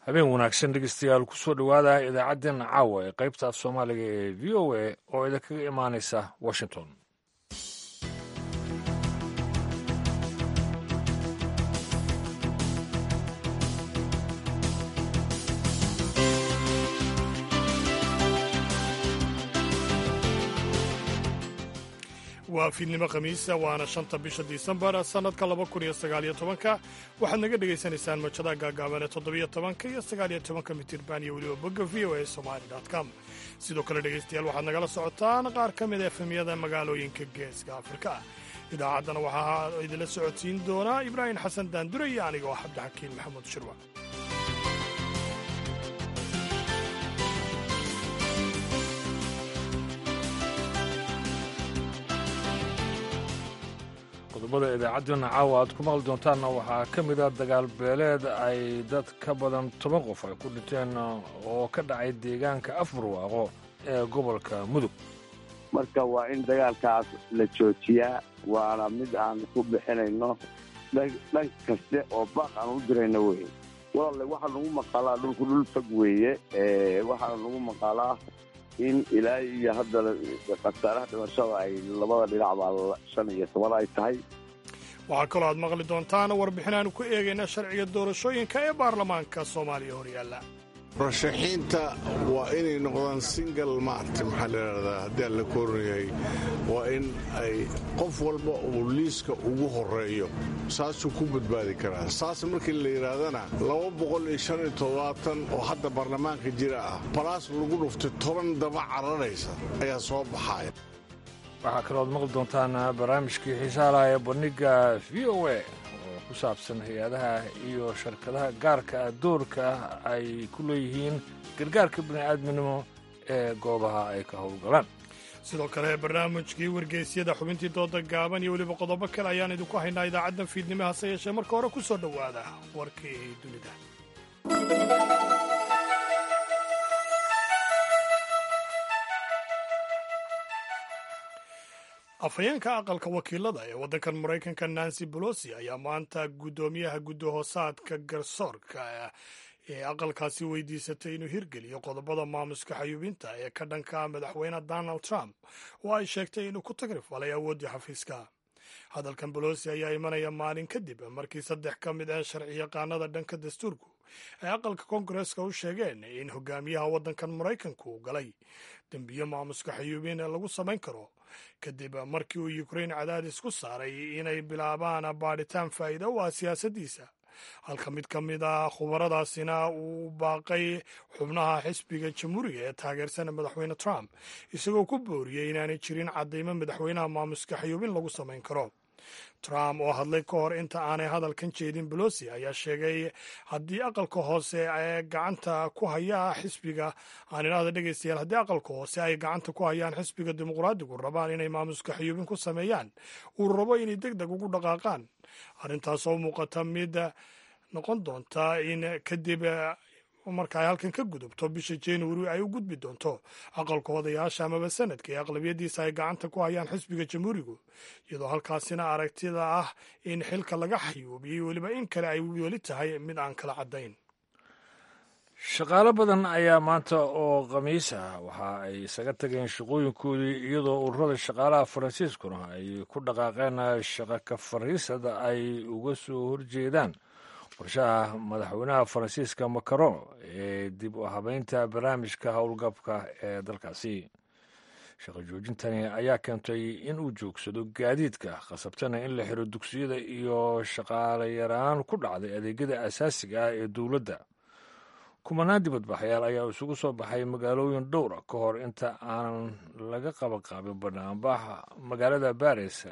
habeen wanaagsan dhegeystayaal kusoo dhowaada idaacaddeen caawa ee qaybta af soomaaliga ee v o a oo idinkaga imaanaysa washington waa fiidnimo khamiisa waana shanta bisha disembar sannadka laba kun iyo sagaaliyo tobanka waxaad naga dhegaysanaysaan mojadaha gaagaaban ee toddobiyo tobanka iyo sagaaliyo tobanka mitirban iyo weliba bogga v o a somali com sidoo kale dhegaystayaal waxaad nagala socotaan qaar ka mid a efemyada magaalooyinka geeska afrika idaacaddana waxaa idinla socodsiin doonaa ibraahim xasan daandure iyo aniga oo cabdixakiin maxamuud shirwa qodobada idaacaddeenna caawa aad ku maqli doontaanna waxaa ka mid a dagaal beeleed ay dad ka badan toban qof ay ku dhinteen oo ka dhacay deegaanka afbarwaaqo ee gobolka mudug marka waa in dagaalkaas la joojiyaa waana mid aan ku bixinayno dhan kaste oo baaq aan u dirayno wey walaale waxaa nagu maqaalaa dhulku dhul fog weeye waxaana nagu maqaalaa in ilaa iyo hadda khasaaraha dhimashada ay labada dhinac baa shan iyo toban ay tahay waxaa kaloo aad maqli doontaan warbixin aanu ku eegayna sharciga doorashooyinka ee baarlamaanka soomaaliya horyaalla murashaxiinta waa inay noqdaan single maarti maxaa layidhahdaa haddii aan la koorinayahay waa in ay qof walba uu liiska ugu horeeyo saasuu ku badbaadi karaa saas markii la yidhaahdana oo hadda baarlamaanka jira ah balaas lagu dhuftay toban daba cararaysa ayaa soo baxaya waxaa kalooad maqli doontaan barnaamijkii xiisaalaha ee bandhiga v o a oo ku saabsan hay-adaha iyo shirkadaha gaarka doorka ay ku leeyihiin gargaarka bini'aadminimo ee goobaha ay ka howlgalaan sidoo kale barnaamijkii wargeysyada xubintii dooda gaaban iyo weliba qodobo kale ayaan idinku haynaa idaacaddan fiidnimo hase yeeshee marka hore ku soo dhowaada warkii dunida afhayeenka aqalka wakiilada ee waddankan maraykanka nancy bolosi ayaa maanta guddoomiyaha guddahoosaadka garsoorka ee aqalkaasi weydiisatay inuu hirgeliyo qodobada maamuska xayuubinta ee ka dhanka madaxweyne donald trump oo ay sheegtay inuu ku tagrifalay awooddii xafiiska hadalkan bolosi ayaa imanaya maalin kadib markii saddex ka mid ah sharciyaqaanada dhanka dastuurku ay aqalka koongareska u sheegeen in hogaamiyaha waddankan maraykanku uu galay dembiyo maamuska xayuubin lagu samayn karo kadib markii uu ukrain cadaadis ku saaray inay bilaabaan baadhitaan faa'iida u ah siyaasaddiisa halka mid ka mid ah khubaradaasina uu baaqay xubnaha xisbiga jamhuuriga ee taageersana madaxweyne trump isagoo ku booriyey inaanay jirin caddaymo madaxweynaha maamuska xayuubin lagu samayn karo trump oo hadlay ka hor inta aanay hadalkan jeedin bolosi ayaa sheegay haddii aqalka hoose ee gacanta ku haya xisbiga aan idhaahda dhegaystayaal haddii aqalka hoose ay gacanta ku hayaan xisbiga dimuqraadigu rabaan inay maamuska xayuubin ku sameeyaan uu rabo inay deg deg ugu dhaqaaqaan arrintaas oo muuqata mid noqon doonta in kadib marka ay halkan ka gudubto bisha januari ay u gudbi doonto aqalka odayaasha amaba sanadka ee aqlabiyadiisa ay gacanta ku hayaan xisbiga jamhuurigu iyadoo halkaasina aragtida ah in xilka laga xayuubiyey weliba in kale ay weli tahay mid aan kala caddayn shaqaalo badan ayaa maanta oo khamiis ah waxa ay isaga tageen shaqooyinkoodii iyadoo ururada shaqaalaha faransiiskuna ay ku dhaqaaqeen shaqa ka fariisada ay uga soo horjeedaan qorshaha madaxweynaha faransiiska macron ee dib u habeynta barnaamijka howlgabka ee dalkaasi shaqo joojintani ayaa keentay in uu joogsado gaadiidka khasabtana in la xiro dugsiyada iyo shaqaale yaraan ku dhacday adeegyada asaasiga ah ee dowladda kumanaan dibadbaxyaal ayaa isugu soo baxay magaalooyin dhowra ka hor inta aanan laga qabanqaabin banaanbaxa magaalada baris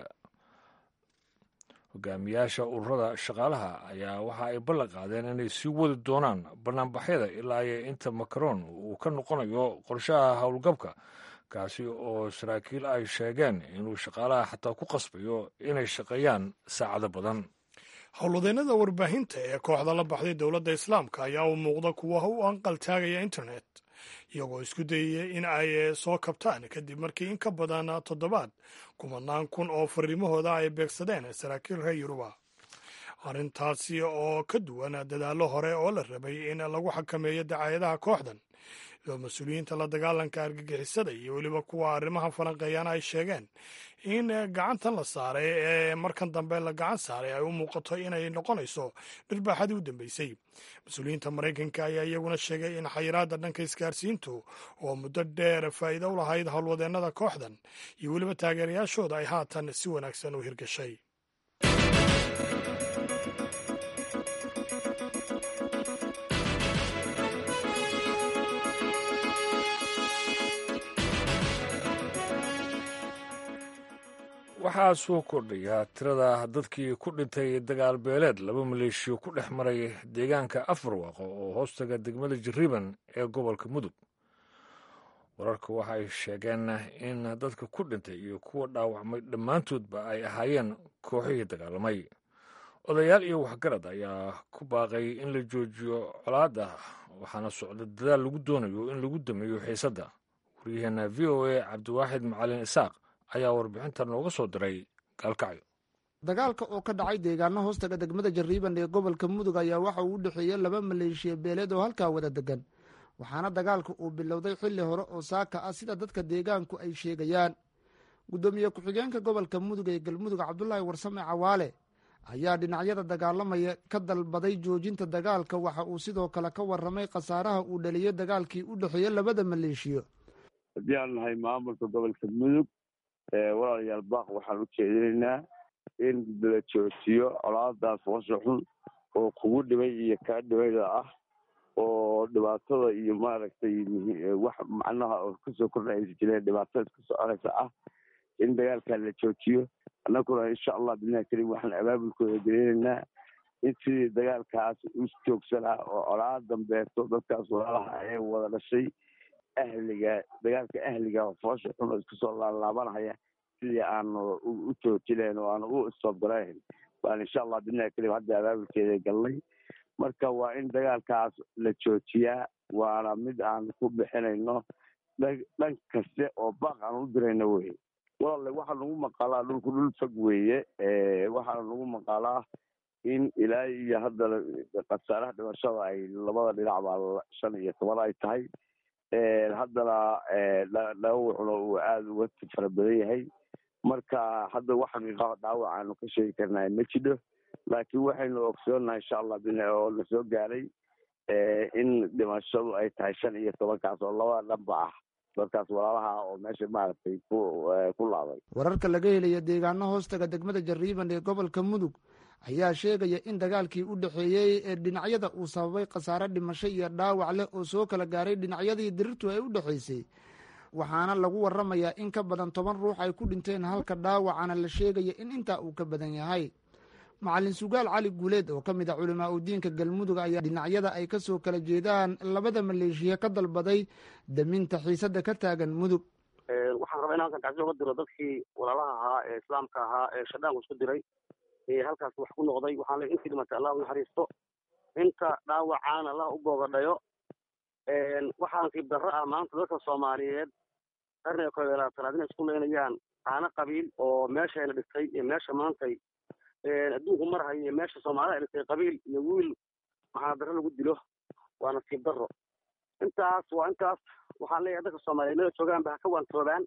hogaamiyaasha ururada shaqaalaha ayaa waxa ay ballan qaadeen inay sii wadi doonaan banaanbaxyada ilaa iyo inta macron uu ka noqonayo qorshaha howlgabka kaasi oo saraakiil ay sheegeen inuu shaqaalaha xataa ku qasbayo inay shaqeeyaan saacado badan howlwadeennada warbaahinta ee kooxda la baxday dowladda islaamka ayaa u muuqda kuwa u anqal taagaya internet iyagoo isku dayaya in ay soo kabtaan kadib markii in ka badan toddobaad kumanaan kun oo fariimahooda ay beegsadeen saraakiil reer yuruba arrintaasi oo ka duwan dadaallo hore oo la rabay in lagu xakameeyo dacaayadaha kooxdan iyadoo mas-uuliyiinta la dagaalanka argagixisada iyo weliba kuwa arrimaha falanqeeyana ay sheegeen in gacantan la saaray ee markan dambe la gacan saaray ay u muuqato inay noqonayso dhirbaaxadii u dambeysay mas-uuliyiinta maraykanka ayaa iyaguna sheegay in xayiraadda dhanka isgaarsiintu oo muddo dheer faa'iido u lahayd howlwadeennada kooxdan iyo weliba taageerayaashooda ay haatan si wanaagsan u hirgashay waxaa soo kordhaya tirada dadkii ku dhintay dagaal beeleed laba maleeshiyo ku dhex maray deegaanka afarwaaqo oo hoostaga degmada jariban ee gobolka mudug wararka waxa ay sheegeen in dadka ku dhintay iyo kuwa dhaawacmay dhammaantoodba ay ahaayeen kooxihii dagaalamay odayaal iyo waxgarad ayaa ku baaqay in la joojiyo colaadda waxaana socda dadaal lagu doonayo in lagu dameeyo xiisadda waryaheena v o a cabdiwaaxid macalin isaaq ayaa warbixinta nooga soo diray gaalkacyo dagaalka oo ka dhacay deegaano hoostaga degmada jariiban ee gobolka mudug ayaa waxa uu u dhexeeyey laba maleeshiya beeleed oo halkaa wada degan waxaana dagaalka uu bilowday xilli hore oo saaka ah sida dadka deegaanku ay sheegayaan guddoomiye ku-xigeenka gobolka mudug ee galmudug cabdulaahi warsame cawaale ayaa dhinacyada dagaalamaya ka dalbaday joojinta dagaalka waxa uu sidoo kale ka warramay khasaaraha uu dhaliyey dagaalkii u dhexeeyey labada maleeshiyo haddii aan nahay maamulka gobolka mudug walaalayaal baaq waxaan u jeedinaynaa in la joojiyo colaadaas washa xun oo kugu dhibay iyo kaa dhibayda ah oo dhibaatada iyo maaragtay wax macnaha oo kasoo kordhaysa jireen dhibaatada iska soconaysa ah in dagaalkaa la joojiyo annaguna insha allah bilahi karim waxaan abaabulkooda gelinaynaa in sidii dagaalkaas u joogsanaa oo colaa dambeeto dadkaas walaalaha ee wada dhashay ahliga dagaalka ahliga foosha xun oo isku soo laalaabanaya sidii aanu u joojinayn oo aanu u istobgarayn baan insha allah bilahi karim hadda abaabulkeeda galnay marka waa in dagaalkaas la joojiyaa waana mid aan ku bixinayno dhan kaste oo baaq aan u dirayno wey walaale waxaa nagu maqaalaa dhulku dhul fog weeye waxaana nagu maqaalaa in ilaa iyo haddana khasaaraha dhimashada ay labada dhinac baa shan iyo toban ay tahay haddana dhaawacuna uu aada uga fara badan yahay marka hadda wax xaqiiqaha dhaawac aanu ka sheegi karnaa ma jidho laakiin waxaynu ogsoonaha insha allah oo la soo gaaray in dhimashadu ay tahay shan iyo tobankaas oo labada dhanba ah dadkaas walaalaha oo meesha maaragtay ku laaday wararka laga helaya deegaano hoostaga degmada jariiban ee gobolka mudug ayaa sheegaya in dagaalkii u dhexeeyey ee dhinacyada uu sababay khasaare dhimasho iyo dhaawac leh oo soo kala gaaray dhinacyadii dirirtu ay u dhexaysay waxaana lagu waramayaa in ka badan toban ruux ay ku dhinteen halka dhaawacana la sheegaya in intaa uu ka badan yahay macalin sugaal cali guuleed oo ka mid ah culimaa udiinka galmudug ayaa dhinacyada ay ka soo kala jeedaan labada maleeshiya ka dalbaday daminta xiisadda ka taagan mudug waxaan rabaa in halkan tacsi uga diro dadkii walaalaha ahaa ee islaamka ahaa ee shadhaanku isku diray ee halkaas wax ku noqday waxaan leey intii dhimatay allah u naxariisto inta dhaawacaana allah u boogadhayo waxaa nasiib darro ah maanta dadka soomaaliyeed qarniga koob iyo labaatanaad inay isku leynayaan caano qabiil oo meeshayna dhigtay iyo meesha maantay adduunku marhayo iyo meesha soomaalida ay dhigtay qabiil iyo wiil maxaa darro lagu dilo waa nasiib darro intaas waa intaas waxaan leeyahay dadka soomaaliyeed meel joogaan ba ha ka waantoobaan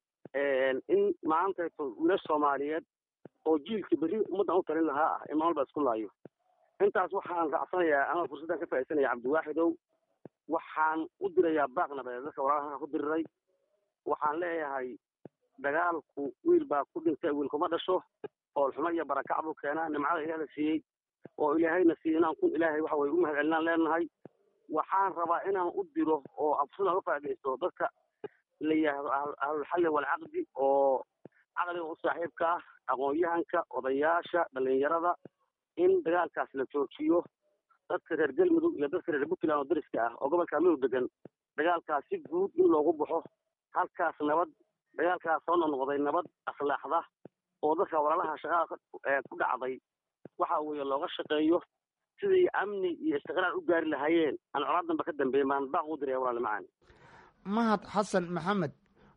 in maantayto wiilasha soomaaliyeed oo jiilka berri ummaddan u talin lahaa ah in maalba isku laayo intaas waxaan raacsanayaa ama fursaddan ka faa'iidsanaya cabdiwaaxidow waxaan u dirayaa baaq nabadeed dadka walaalaha ku diriray waxaan leeyahay dagaalku wiil baa ku dhintay wiil kuma dhasho oolxumo iyo barakac buu keenaa nimcada ilaah la siiyey oo ilaahayna siiyey inaan kun ilaahay waxa weye u mahad celinaan leenahay waxaan rabaa inaan u diro oo absudan uga faaidaysto dadka la yidhaahdo ahlulxalli walcaqdi oo caqliga u saaxiibka ah aqoon-yahanka odayaasha dhalinyarada in dagaalkaas la joojiyo dadka reer galmudug iyo dadka reer puntland oo dariska ah oo gobolka mudug degan dagaalkaas si guud in loogu baxo halkaas nabad dagaalkaas soo noqnoqday nabad akhlaaqda oo dadka walaalaha shaqada ku dhacday waxa weeye looga shaqeeyo sidii amni iyo istiqraar u gaari lahaayeen aan colaadanba ka dambeeya maan baaq u diraya walaali macaan mahad xasan maxamed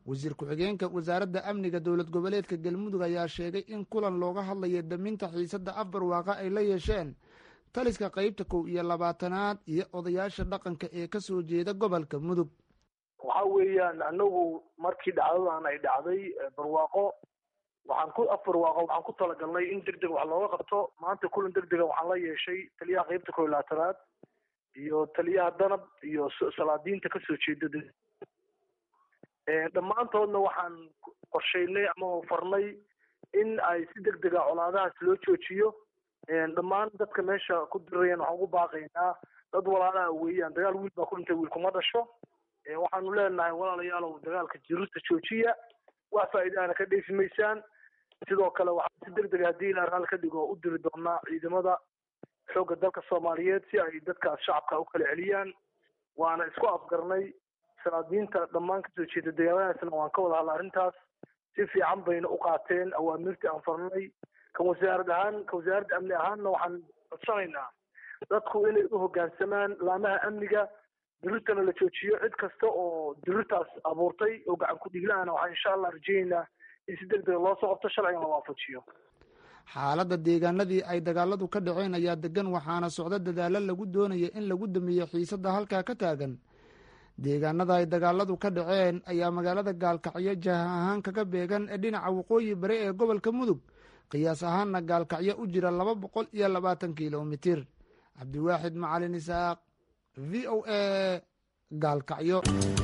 wasiir ku-xigeenka wasaaradda amniga dowlad goboleedka galmudug ayaa sheegay in kulan looga hadlayo daminta xiisadda afbarwaaqa ay la yeesheen taliska qaybta kow iyo labaatanaad iyo odayaasha dhaqanka ee ka soo jeeda gobolka mudug waxa weeyaan anagu markii dhacdadan ay dhacday barwaaqo waxaan ku afbarwaaqo waxaan ku talagalnay in deg deg wax looga qabto maanta kulan deg dega waxaan la yeeshay taliyaha qaybta kow iyo labaatanaad iyo taliyaha danab iyo salaadiinta kasoo jeeda dhammaantoodna waxaan qorshaynay ama farnay in ay si deg dega colaadahaas loo joojiyo dhammaan dadka meesha ku dirayaan waxaan ugu baaqaynaa dad walaalaha weeyaan dagaal wiil baa ku dhintay wiil kuma dhasho waxaanu leenahay walaalayaalow dagaalka jirusta joojiya wax faa'iidaana ka dheefi maysaan sidoo kale waxaan si deg dega haddii ilaa raal ka dhigo u diri doonaa ciidamada xoogga dalka soomaaliyeed si ay dadkaas shacabka u kala celiyaan waana isku afgarnay salaadiinta dhammaan kasoo jeeda deegaanadaasna waan ka wada hadla arrintaas si fiican bayna u qaateen awaamirtii aan farnay kan wasaarad ahaan ka wasaaradda amni ahaanna waxaan codsanaynaa dadku inay u hoggaansamaan laamaha amniga dirirtana la joojiyo cid kasta oo dirirtaas abuurtay oo gacan ku dhiigla-ana waxaan insha allah rajaynaynaa in si deg dega loo soo qabto sharcigan la waafajiyo xaaladda deegaanadii ay dagaaladu ka dhaceen ayaa degan waxaana socdo dadaalo lagu doonaya in lagu damiyo xiisadda halkaa ka taagan deegaanada ay dagaaladu ka dhaceen ayaa magaalada gaalkacyo jaha ahaan kaga beegan ee dhinaca waqooyi bari ee gobolka mudug qiyaas ahaanna gaalkacyo u jira laba boqol iyo labaatan kilomitir cabdiwaaxid macalin isaaq v o a gaalkacyo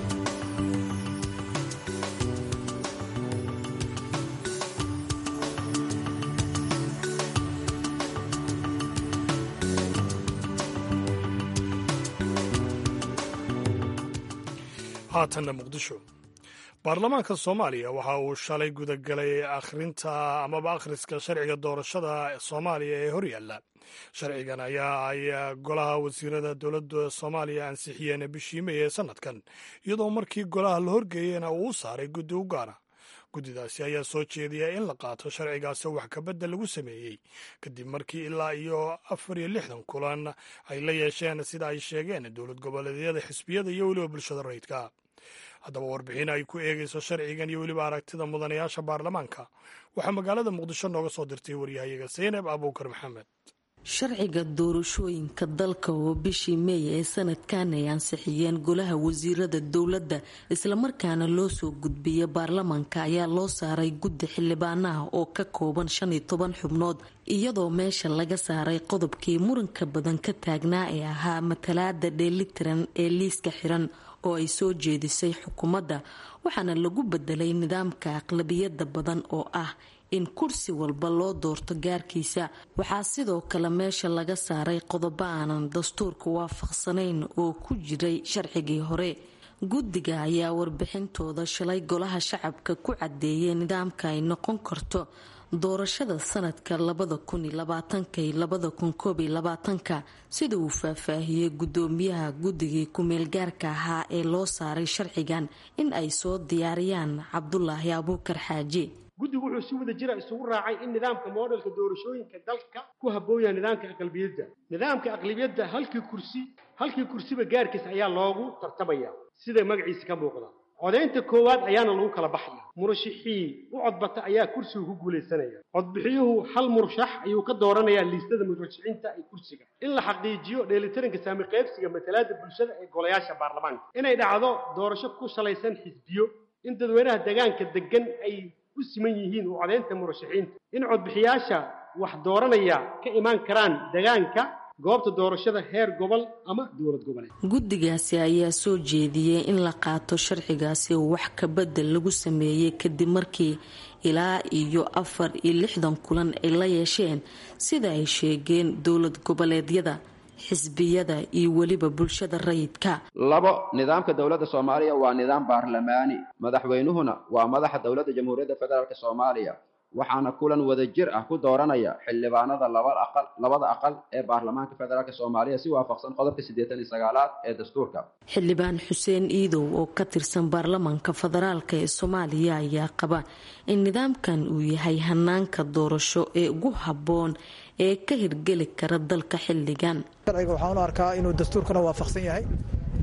haatanna muqdisho baarlamaanka soomaaliya waxa uu shalay gudagalay akhrinta amaba akhriska sharciga doorashada soomaaliya ee horyaalla sharcigan ayaa ay golaha wasiirada dowladda soomaaliya ansixiyeen bishii may ee sanadkan iyadoo markii golaha la horgeeyena uu u saaray guddi u gaara guddidaasi ayaa soo jeediya in la qaato sharcigaasi wax kabedel lagu sameeyey kadib markii ilaa iyo afar iyo lixdan kulan ay la yeesheen sida ay sheegeen dowlad goboleedyada xisbiyada iyo weliba bulshada rayidka haddaba warbixin ay ku eegayso sharcigan iyo weliba aragtida mudanayaasha baarlamaanka waxaa magaalada muqdisho nooga soo dirtay waryahayaga seynab abuukar maxamed sharciga doorashooyinka dalka oo bishii meey ee sanadkan ay ansixiyeen golaha wasiirada dowladda islamarkaana loo soo gudbiyay baarlamaanka ayaa loo saaray guddi xildhibaanaha oo ka kooban shan iyo toban xubnood iyadoo meesha laga saaray qodobkii muranka badan ka taagnaa ee ahaa matalaada dheelitiran ee liiska xiran oo ay soo jeedisay xukuumadda waxaana lagu bedelay nidaamka aqlabiyada badan oo ah in kursi walba loo doorto gaarkiisa waxaa sidoo kale meesha laga saaray qodobo aanan dastuurka waafaqsanayn oo ku jiray sharcigii hore guddiga ayaa warbixintooda shalay golaha shacabka ku cadeeyay nidaamka ay noqon karto doorashada sanadka labada kun iyo labaatanka iyo labada kun koob iyo labaatanka sida uu faahfaahiyey guddoomiyaha guddigii ku-meelgaarka ahaa ee loo saaray sharcigan in ay soo diyaariyaan cabdulaahi abuukar xaaji guddigu wuxuu si wada jira isugu raacay in nidaamka moodhelka doorashooyinka dalka ku habboon yahay nidaamka aqlabiyadda nidaamka aqlabiyadda halkii kursi halkii kursiba gaarkiis ayaa loogu tartamaya sida magaciisa ka muuqda codaynta koowaad ayaana lagu kala baxaya murashixii u codbata ayaa kursiga ku guulaysanaya codbixiyuhu hal murashax ayuu ka dooranayaa liistada murashaxiinta ee kursiga in la xaqiijiyo dheelitaranka saami qaybsiga matalaada bulshada ee golayaasha baarlamaanka inay dhacdo doorasho ku salaysan xisbiyo in dadweynaha deegaanka degan ay u siman yihiin u codaynta murashaxiinta in codbixiyaasha wax dooranaya ka imaan karaan deegaanka goobta doorashada heer gobol ama dowlad goboleed guddigaasi ayaa soo jeediyey in la qaato sharcigaasi oo wax kabedel lagu sameeyey kadib markii ilaa iyo afar iyo lixdan kulan ay la yeesheen sida ay sheegeen dowlad goboleedyada xisbiyada iyo weliba bulshada rayidka labo nidaamka dowladda soomaaliya waa nidaam baarlamaani madaxweynuhuna waa madaxa dowladda jamhuuriyadda federaalk soomaaliya waxaana kulan wada jir ah ku dooranaya xildhibaanada labada aqal ee baarlamaanka federaalk soomaaliya si waafaqsan qodobka siddeetan iyo sagaalaad ee dastuurka xildhibaan xuseen iidow oo ka tirsan baarlamaanka federaalk ee soomaaliya ayaa qaba in nidaamkan uu yahay hanaanka doorasho ee ugu habboon ee ka hirgeli kara dalka xilligan sharciga waxaan u arkaa inuu dastuurkana waafaqsan yahay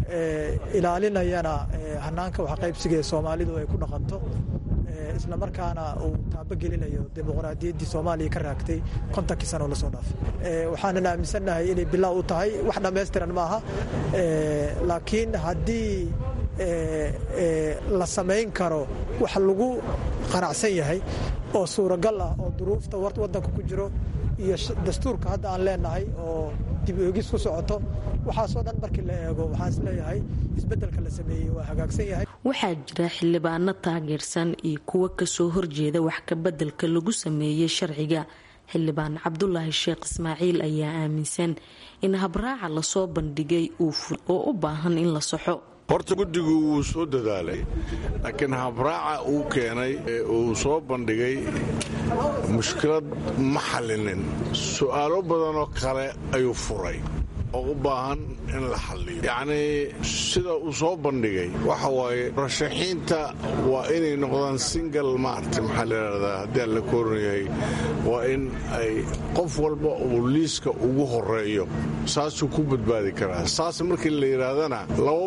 ilaalinayana hanaanka waxqaybsiga ee soomaalidu ay ku dhaqanto isla markaana uu taabogelinayo dimuqraadiyaddii soomaaliya ka raagtay kontonkii sano lasoo dhaafay waxaanan aaminsannahay inay bilaa u tahay wax dhammaystiran maaha laakiin haddii la samayn karo wax lagu qanacsan yahay oo suuragal ah oo duruufta waddanka ku jiro iyo dastuurka hadda aan leenahay oo dib oegis ku socoto waxaasoo dhan markii la eego waxaan isleeyahay isbeddelka la sameeyey waa hagaagsan yahay waxaa jira xildhibaano taageersan iyo kuwo kasoo horjeeda wax kabeddelka lagu sameeyey sharciga xildhibaan cabdulaahi sheekh ismaaciil ayaa aaminsan in habraaca lasoo bandhigay uu oo u baahan in la saxo horta guddigu wuu soo dadaalay laakiin habraaca uu keenay ee uu soo bandhigay mushkilad ma xallinin su'aalo badanoo kale ayuu furay oo u baahan in la xalliyo yacnii sida uu soo bandhigay waxa waaye rashaxiinta waa inay noqdaan singal maarti maxaa layidhahdaa haddii aan la kooran yahay waa in ay qof walba uu liiska ugu horeeyo saasuu ku badbaadi karaa saas markii la yidhaahdana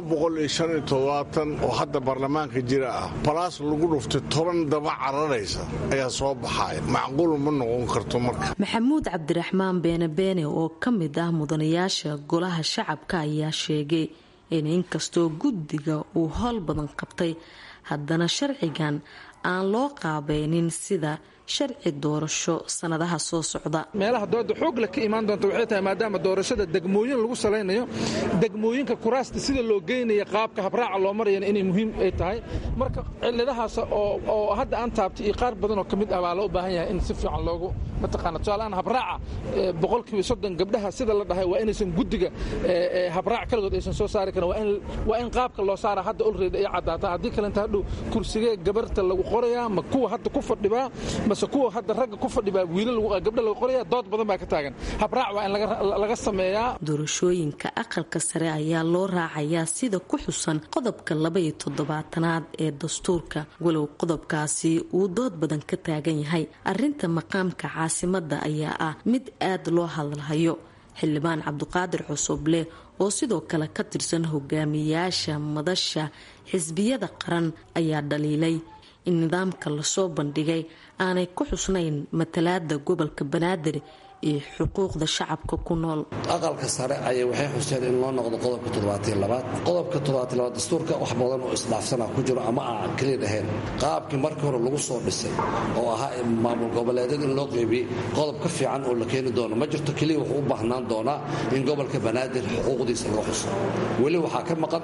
oo hadda baarlamaanka jira ah balaas lagu dhuftay toban daba cararaysa ayaa soo baxaya macquul ma noqon karto marka maxamuud cabdiraxmaan beene beene oo ka mid ah mudanayaasha golaha shacabka ayaa sheegay in inkastoo guddiga uu howl badan qabtay haddana sharcigan aan loo qaabeynin sida sharci doorasho sanadaha soo socda meelaha dooda xoogla ka imaan doonta waxay tahay maadaama doorashada degmooyin lagu salaynayo degmooyinka kuraasta sida loo geynaya qaabka habraaca loo marayana inay muhiim ay tahay marka ciladahaas oo hadda aan taabtay iyo qaar badanoo ka mid ah baa loo baahan yahay in si fiican loogu mataqaana tusaaleaan habraaca boqolkiiba soddon gabdhaha sida la dhahay waa inaysan guddiga habraac kaligood aysan soo saari karin waa in qaabka loo saara hadda olreed ay caddaata haddii kalenta hadhow kursigee gabarta lagu qorayaa ma kuwa hadda ku fadhibaa mase kuwa hadda ragga ku fadhibaa wiilal gabdha lagu qoraya dood badan baa ka taagan habraac waa in laga sameeyaa doorashooyinka aqalka sare ayaa loo raacayaa sida ku xusan qodobka labaiyo toddobaatanaad ee dastuurka walow qodobkaasi uu dood badan ka taagan yahay arinta maqaamka caasimada ayaa ah mid aad loo hadalhayo xildhibaan cabdiqaadir cusuble oo sidoo kale ka tirsan hogaamiyaasha madasha xisbiyada qaran ayaa dhaliilay in nidaamka lasoo bandhigay aanay ku xusnayn matalaada gobolka banaadir iyo xuquuqda shacabka ku nool aqalka sare ayay waxay xuseen in loo noqdo qodobka toddobaatiyolabaad qodobka toddobaatiylabaad dastuurka wax badan oo isdhaafsana ku jiro ama aan keliya dhahayn qaabkii markii hore lagu soo dhisay oo ahaa maamul goboleedyada in loo qeybiyey qodob ka fiican oo la keeni doono ma jirto keliya wuxuu u baahnaan doonaa in gobolka banaadir xuquuqdiisa laga xuso weli waxaa ka maqan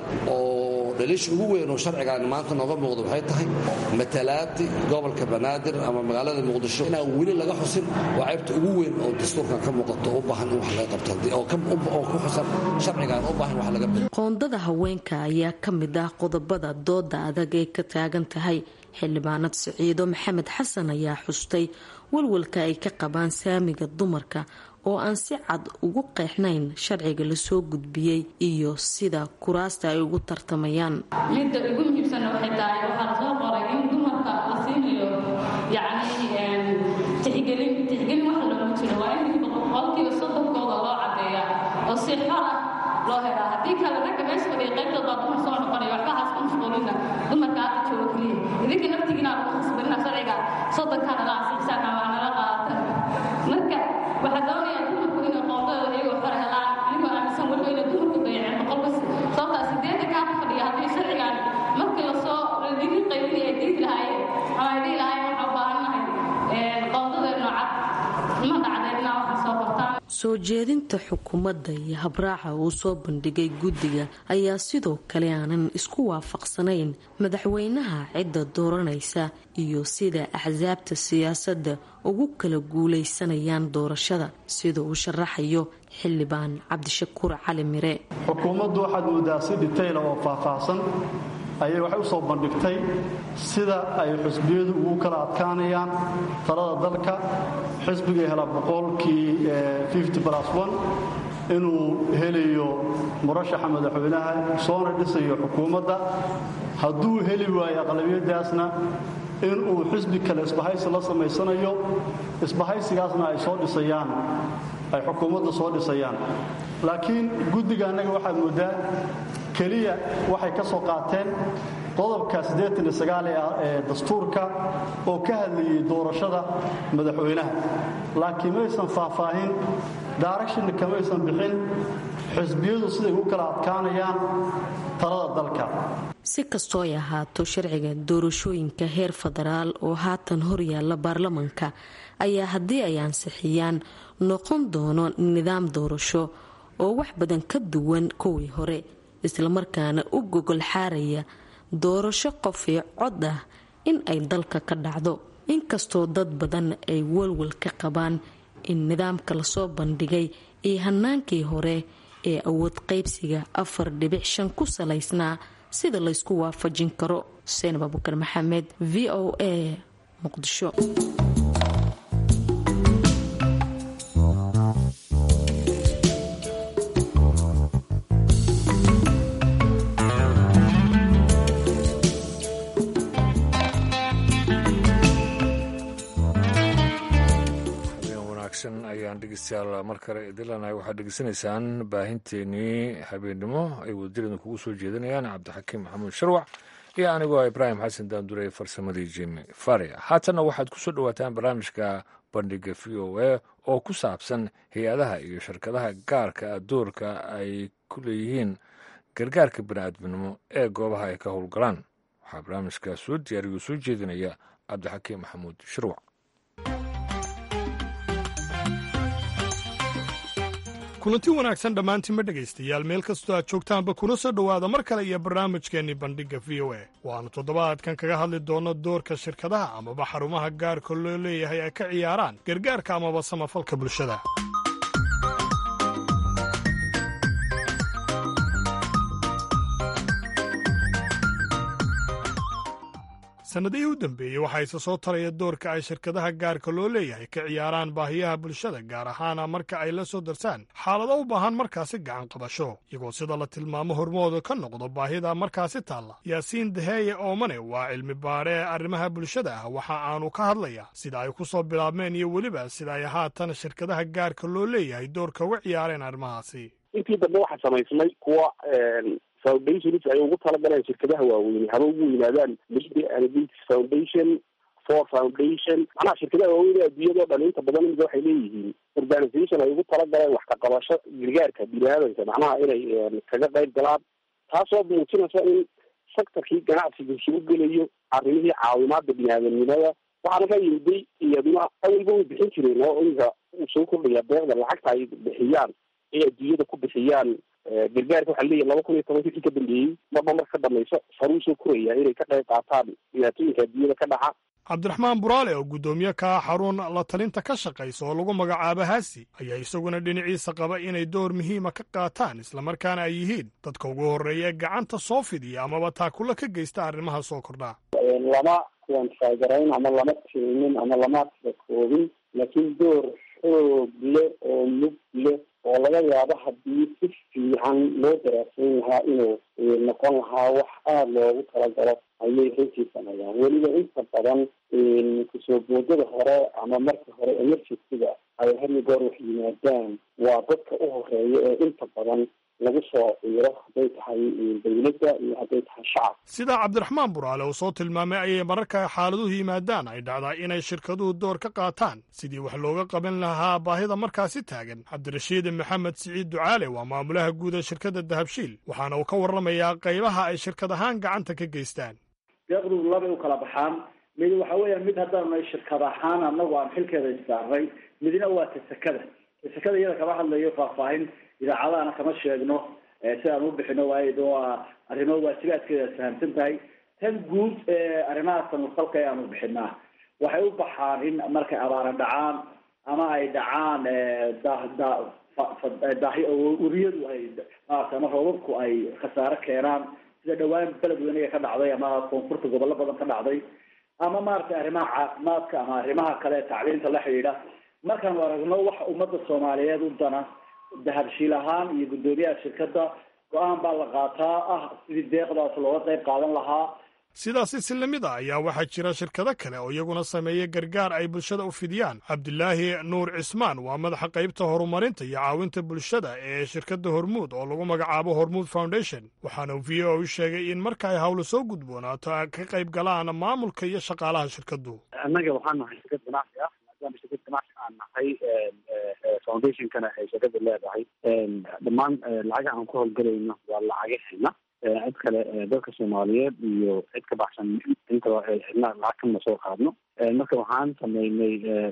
oo dhaliisha ugu weyn oo sharcigaani maanta nooga muuqda waxay tahay matalaadii gobolka banaadir ama magaalada muqdisho inaan weli laga xusin waa ceybta ugu weyn oo dastuurkan ka muuqato u baahan in wax laga qabto oo ku xusan sharcigan u baahan wax laga bado qoondada haweenka ayaa ka mid ah qodobada dooda adag ee ka taagan tahay xildhibaanad siciido maxamed xasan ayaa xustay walwalka ay ka qabaan saamiga dumarka oo aan si cad ugu qeexnayn sharciga lasoo gudbiyey iyo sida kuraasta ay ugu tartamayaan midda ugu muhiimsanna waxay tahay waxaa lasoo qoray in dumarka la siinayo yacni tixgelin tixgelin waxa loogu jiro waa in boqolkiiba soddonkooda loo cadeeyaa oo si xor ah loo helaa haddii kale ragga meesha fadhiya qaybtood baa dumar soo noqonaya waxba haas ku mashquulina dumarka hadda jooga keliya idinka naftigiina aad ku khasbanina sharciga soddonkaana la ansixisana waa nala qaadatan marka waxaa doonaya dumarku inay qoondadooda iyagoo xor helaan anigoo aaminsan weliba inay dumarku dayaceen boqolba sababtaa sideedda kaa fadhiya haddii sharcigan markii lasoo digi qaybin ay diidi lahaayeen ama ay dhihi lahaayeen waxaa u baahannahay qoondadeedno cad ma dhacdeedna waxaa soo qortaan soo jeedinta xukuumadda iyo habraaca uu soo bandhigay guddiga ayaa sidoo kale aanan isku waafaqsanayn madaxweynaha cidda dooranaysa iyo sida axsaabta siyaasadda ugu kala guulaysanayaan doorashada sida uu sharaxayo xildhibaan cabdishakuur cali mire xukuumaddu waxaad moodaa si dhitayla oo faahfaahsan ayay waxay u soo bandhigtay sida ay xusbiyadu ugu kala adkaanayaan talada dalka xisbiga hela boqolkii inuu helayo murashaxa madaxweynaha soona dhisayo xukuumadda hadduu heli waayo aqlabiyadaasna inuu xisbi kale isbahaysi la samaysanayo isbahaysigaasna ay soo dhisayaan ay xukuumadda soo dhisayaan laakiin guddiga annaga waxaad mooddaa keliya waxay ka soo qaateen qodobka siddeetan iyo sagaal ee dastuurka oo ka hadlayay doorashada madaxweynaha laakiin maysan faahfaahin daaractionna kamaysan bixin xisbiyadu siday u kala adkaanayaan talada dalka si kastoo ay ahaato sharciga doorashooyinka heer federaal oo haatan horyaala baarlamanka ayaa haddii ay ansixiyaan noqon doono nidaam doorasho oo wax badan ka duwan kuwii hore islamarkaana u gogol xaaraya doorasho qofii cod ah in ay dalka ka dhacdo inkastoo dad badan ay walwal ka qabaan in nidaamka lasoo bandhigay iyo hanaankii hore ee awood qaybsiga afar dhibic shan ku salaysnaa sida laysku waafajin karo xuseen abubakar maxamed v o a muqdisho ayaan dhegeystayaal mar kale idilanahay waxaad dhegeysanaysaan baahinteenii habeennimo ay wadadirada kugu soo jeedanayaan cabdixakiim maxamuud sharwac iyo anigoo ibraahim xasan daandure farsamadii jimi faria haatanna waxaad ku soo dhowaataan barnaamijka bandhiga v o a oo ku saabsan hay-adaha iyo shirkadaha gaarka doorka ay ku leeyihiin gargaarka bani'aadminimo ee goobaha ay ka howlgalaan waxaa barnaamijka soo diyaariyo soo jeedinaya cabdixakiim maxamuud sharwac kulanti wanaagsan dhammaantiinma dhegaystayaal meel kastoo aad joogtaanba kuna soo dhowaada mar kale iyo barnaamijkeennii bandhigga v o a waannu toddobaadkan kaga hadli doonno doorka shirkadaha amaba xarumaha gaarka loo leeyahay ay ka ciyaaraan gargaarka amaba samafalka bulshada sannadihii u dambeeyey waxaa isa soo taraya doorka ay shirkadaha gaarka loo leeyahay ka ciyaaraan baahiyaha bulshada gaar ahaana marka ay la soo darsaan xaalado u baahan markaasi gacan qabasho iyagoo sida la tilmaamo hormooda ka noqdo baahida markaasi taalla yaasiin daheeye oomane waa cilmi baadhe ee arrimaha bulshada ah waxa aanu ka hadlayaa sida ay ku soo bilaabmeen iyo weliba sida ay haatan shirkadaha gaarka loo leeyahay doorka uga ciyaareen arrimahaasi intii dambe waxaa samaysmay kuwa foundations ay ugu talagaleen shirkadaha waaweyne haba ugu yimaadaan media and gates foundation for foundation macnaha shirkadaha waaweyn ee adduunyadao dhan inta badan imika waxay leeyihiin organisation ay ugu talagaleen wax ka qabasho gargaarka bini-aadanka macnaha inay kaga qayb galaan taasoo muujinaysa in sectorkii ganacsiga soo gelayo arrimihii caawimaada bini-aadamnimada waxaana ka yimiday iyaduna awalba way bixin jireen oo imika uu soo kordhaya deeqda lacagta ay bixiyaan ay adduunyada ku bixiyaan gargaarka waxaa leeyahy laba kun iyo tobanka wixii ka dambeeyey marba mar ka dhamayso saruu soo koraya inay ka qayb qaataan dhibaatooyinka adduunyada ka dhaca cabdiraxmaan buraale oo guddoomiye ka ah xarun la talinta ka shaqaysa oo lagu magacaabo haasi ayaa isaguna dhinaciisa qaba inay door muhiima ka qaataan islamarkaana ay yihiin dadka ugu horreeya ee gacanta soo fidiya amaba taakula ka geysta arrimaha soo kordhaa lama kuwanfaagarayn ama lama tilmin ama lama koobin laakiin door xoog leh oo mug leh oo laga yaabo haddii si fiican loo daraasayn lahaa inuu noqon lahaa wax aada loogu talagalo ayay runtii sameeyaan weliba inta badan kusoo boodada hore ama marka hore emergencyga ay had iyo goor wax yimaadaan waa dadka u horeeya ee inta badan lagu soo ciiro hadday tahay dawladda iyo hadday tahay shacab sidaa cabdiraxmaan buraale uu soo tilmaamay ayay mararka xaaladuhu yimaadaan ay dhacdaa inay shirkaduhu door ka qaataan sidii wax looga qaban lahaa baahida markaasi taagan cabdirashiid maxamed siciid ducaale waa maamulaha guud ee shirkadda dahabshiil waxaana uu ka warramayaa qaybaha ay shirkad ahaan gacanta ka geystaan deeqdu labay u kala baxaan mid waxa weeyaan mid haddaanu shirkad ahaan annagu aan xilkeeda issaarnay midna waa tasakada tasakada iyada kama hadlayo faahfaahin idaacadahana kama sheegno si aan u bixino waayo waa arrimo waajibaadkeeda fahamsan tahay tan guud arrimaha samafalka ee aanu bixinaa waxay u baxaan in markay abaara dhacaan ama ay dhacaan daahi uriyadu ay maarata ama roobabku ay khasaare keenaan sida dhawaan beled weyniga ka dhacday ama koonfurta gobollo badan ka dhacday ama maaragtay arrimaha caafimaadka ama arrimaha kale tacliinta la xidhiidha markaanu aragno waxa ummadda soomaaliyeed u dana dahabshiil ahaan iyo guddoomiyaha shirkadda go-aan baa la qaataa ah sidii deeqdaas looga qayb qaadan lahaa sidaasi si lamid a ayaa waxaa jira shirkado kale oo iyaguna sameeya gargaar ay bulshada u fidiyaan cabdilaahi nuur cismaan waa madaxa qaybta horumarinta iyo caawinta bulshada ee shirkadda hormuud oo lagu magacaabo hormuud foundation waxaana v o u sheegay in marka ay hawlo soo gudboonaato ay ka qayb galaan maamulka iyo shaqaalaha shirkaddu annaga waxaan nahay shirkad ganacsi ah maadaama shirkad ganacsi aan nahay foundationkana ay shirkada leedahay dhammaan lacagaha aan ku howlgelayno waa lacagaheena cid kale dalka soomaaliyeed iyo cid ka baxsan intaba cidna lacag kama soo qaadno marka waxaan sameynay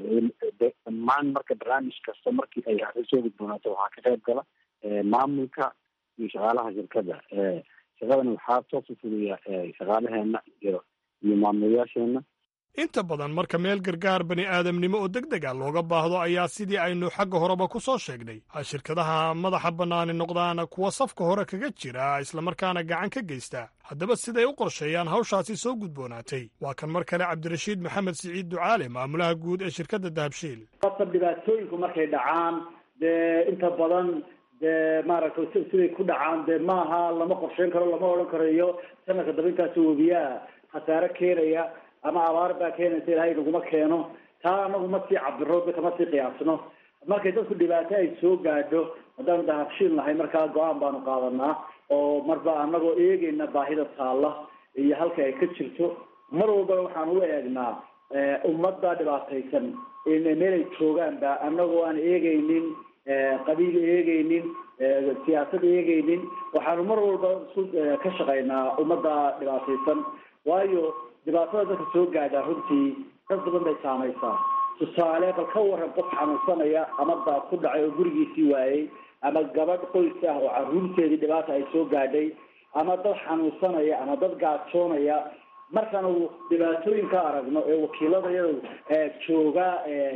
dhammaan marka barnaamij kasta markii ay arrin soo gudboonaato waxaa ka qayb gala maamulka iyo shaqaalaha shirkada shaqadana waxaa toosu fuliya shaqaalaheena iyo iyo maamulayaasheena inta badan marka meel gargaar bani aadamnimo oo deg deg a looga baahdo ayaa sidii aynu xagga horeba ku soo sheegnay ay shirkadaha madaxa bannaani noqdaan kuwa safka hore kaga jira islamarkaana gacan ka geysta haddaba siday u qorsheeyaan hawshaasi soo gudboonaatay waa kan mar kale cabdirashiid maxamed siciid ducaale maamulaha guud ee shirkadda dahabshiil qasab dhibaatooyinku markay dhacaan dee inta badan dee maaragtay siday ku dhacaan dee maaha lama qorsheyn karo lama odhan karayo sanadka daba intaas webiyaha khasaare keenaya ama abaar baa keenaysa ilaahay naguma keeno taa anagu ma sii cabiro dadka ma sii qiyaasno markay dadku dhibaato ay soo gaadho haddaanu dahabshiil nahay markaa go-aan baanu qaadanaa oo marba anagoo eegeyna baahida taalla iyo halka ay ka jirto mar walbana waxaan u eegnaa ummadda dhibaataysan meelay joogaanba anagoo aan eegeynin qabiil eegeynin siyaasad eegeynin waxaanu mar walba isu ka shaqaynaa ummadda dhibaataysan waayo dhibaatada dadka soo gaadhaa runtii dad badan bay saamaysaa tusaale bal ka waran qof xanuunsanaya ama daad ku dhacay oo gurigiisii waayey ama gabadh qoys ah oo caruurteedii dhibaata ay soo gaadhay ama dad xanuunsanaya ama dad gaajoonaya markaanu dhibaatooyinka aragno ee wakiiladayadu jooga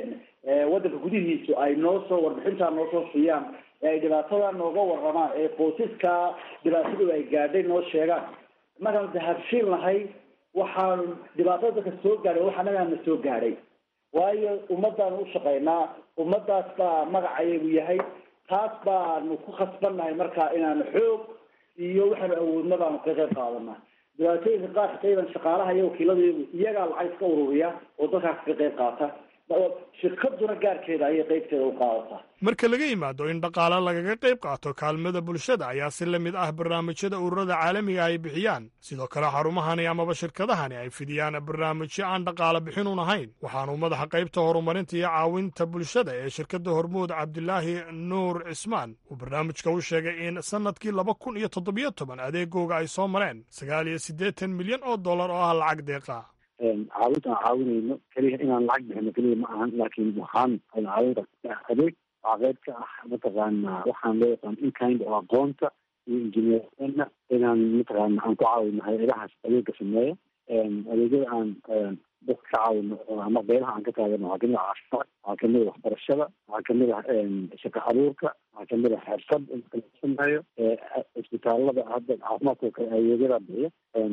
waddanka gudihiisu ay noo soo warbixintaa noo soo siiyaan ee ay dhibaatada nooga waramaan ee qoysaska dhibaatadu ay gaadhay noo sheegaan markaanu dahabshiil nahay waxaanu dhibaatada dadka soo gaadhay wax annagaana soo gaadhay waayo ummaddaanu u shaqaynaa ummaddaas baa magacayagu yahay taas baanu ku khasbannahay marka inaanu xoog iyo waxaanu awoodna baanu ka qayb qaadanaa dhibaatooyinka qaarka qayban shaqaalaha iyo wakiiladayadu iyagaa lacag iska ururiya oo dadkaas ka qayb qaata shirkaduna gaarkeeda ayay qaybteeda u qaadataa marka laga yimaado in dhaqaale lagaga qayb qaato kaalmada bulshada ayaa si la mid ah barnaamijyada ururada caalamiga ay bixiyaan sidoo kale xarumahani amaba shirkadahani ay fidiyaan barnaamijyo aan dhaqaale bixinun ahayn waxaanu madaxa qaybta horumarinta iyo caawinta bulshada ee shirkadda hormuud cabdilaahi nuur cismaan uu barnaamijka u sheegay in sannadkii laba kun iyo toddobiyo toban adeegooga ay soo mareen sagaal iyo siddeetan milyan oo dollar oo ah lacag deeqa caawinta aan caawinayno keliya inaan lacag bixino keliya ma ahan laakiin waxaan caawinta adeeg waxaa qayb ka ah mataqaana waxaan loo yaqaan inkind oo aqoonta iyo injineerna inaan mataqaana aan ku caawino hay-adahaas adeega sameeya adeegyada aan dadka ka caawino ama beelaha aan ka taagano waxaa kamid ah caafimaad waxaa kamid ah waxbarashada waxaa kamid ah shaqo abuurka waxaa kamid ah xirfad inta la sameeyo isbitaalada hadda caafimaadka kale adeegyada bixiya